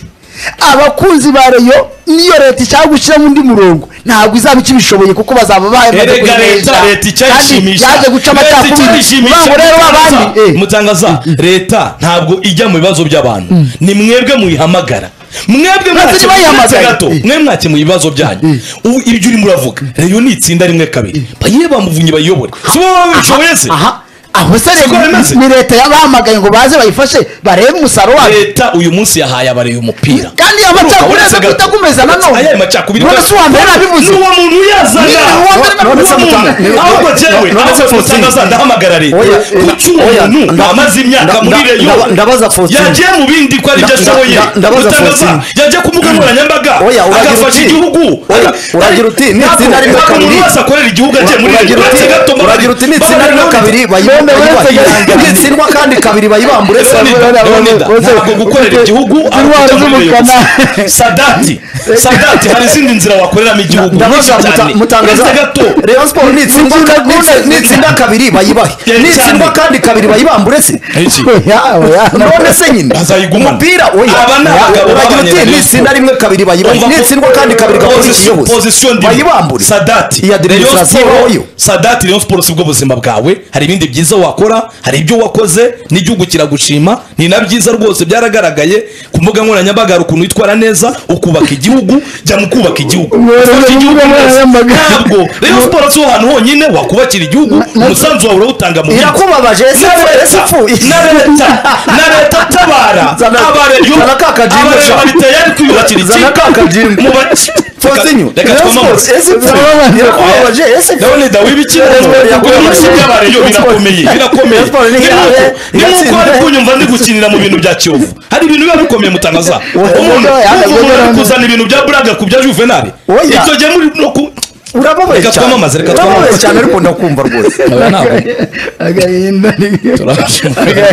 abakunzi ba reyo niyo leta ishaka gushyiramo undi murongo ntabwo izaba ikibishoboye kuko bazaba bahemaze erega leta kuyinesha. leta kandi icyayishimisha yaje guca Leta amacakubiri icyayishimisha. urangwa rero abandi Mutangaza, eh. mutangaza leta ntabwo ijya mu bibazo by'abantu ni mwebwe muyihamagara mwebwe Ntacyo bayihamagaye. mwakemuye gato Eh. mwe mwakemuye ibibazo byanyu Ubu ibyo urimo uravuga reyo ni itsinda rimwe kabiri bayihe bamuvunyi bayiyobore si wowe wabishoboye se aha aho se Siko bimeze? rero ni leta yabahamagaye ngo baze bayifashe barebe umusaruro wayo leta uyu munsi yahaye abareye umupira kandi iyo amacakubiri Uretse aza gato. guhita akomeza nanone Ayaye macakubiri urabona si uwa mbere nabivuze n'uwo muntu Ni yazaga uwa mbere none se nabivuze mutanga- ni- ahubwo jewe none se ahubwo Faustin. mutangaza ndahamagara leta Oya, oya, kuki uwo oya, muntu nda- amaze imyaka nda- muri nda- reyo ndaba- ndabaza Faustin. yagiye mu bindi ko aribyo Nda- ashoboye nda- ndabaza mutangaza Faustin. yagiye ku mbuga nkoranyambaga Oya, uragira agafasha uti- igihugu oya, uragira uti, ni itsinda rimwe ntabwo umuntu kabiri. wese akorera igihugu agiye muri Uragira reyo uti- uretse gato mbabari- uragira uti nitsindwa mbabari rimwe babiri. kabiri bayi- None bayi- uretse bayi- gato. nitsindwa kandi kabiri bayibambure se Leonida, Leonida, ntabwo gukorera igihugu ari Intwaro ukujya muri z'umukara. Rayon. sadati sadati hari izindi nzira wakoreramo igihugu nyinshi ndabaza cyane muta- mutangaza uretse gato Rayon Sport nitsindwa Mutinda ka- nitsi- kubona- nitsinda kabiri bayibahe Cyane. nitsindwa kandi kabiri bayibambure se Iki? Yawe, yawe. none se nyine Bazayigumana. umupira oya Aba ni abagabo uragira uti b'abanyarwanda. nitsinda rimwe kabiri bayibahe Umva ko- nitsindwa kandi kabiri kabiri Position- position ndimo. bayibambure sadati iya Rayon demonstration Sport- yo sadati Rayon Sport si bwo buzima bwawe hari ibindi byiza wakora hari ibyo wakoze n'igihugu kiragushima ni na byiza rwose byaragaragaye ku mbuga nkoranyambaga hari ukuntu witwara neza ukubaka igihugu jya mu kubaka igihugu Mworohewe Ufashe igihugu mbuga neza. nkoranyambaga. ntabwo Rayon Sport si ho hantu honyine wakubakira igihugu umusanzu wawe urawutanga mu bindi. irakubabaje ese na ese leta ipfuye na leta na leta tabara Zana- abareyo zana ka kajimbo abareyo sha. bari tayari kwiyubakira Zana ka iki kajimbo. mu ba- continue reka Rayon twamamaze. Sports, ese pe, Twamamaze. irakubabaje ese pe. ndabona dawe ibikina Rayon Sports kuko yakubabaje. ibintu by'abareyo birakomeye birakomeye Rayon Sports ni Ni yawe, nuko- ni nuko iratsinzwe. ari kunyumva ndi gukinira mu bintu bya kiyovu hari ibintu biba bikomeye mutangaza Oya, umuntu oya, umuntu oya, ari oya. kuzana ibintu bya buraga ku bya juvenali Oya. ibyo gihe muri no ku urababaye Reka cyane twamamaze, reka urababaye twamamaze. cyane ariko ndakumva rwose Aba ni abo. agahinda ni Turabashimira.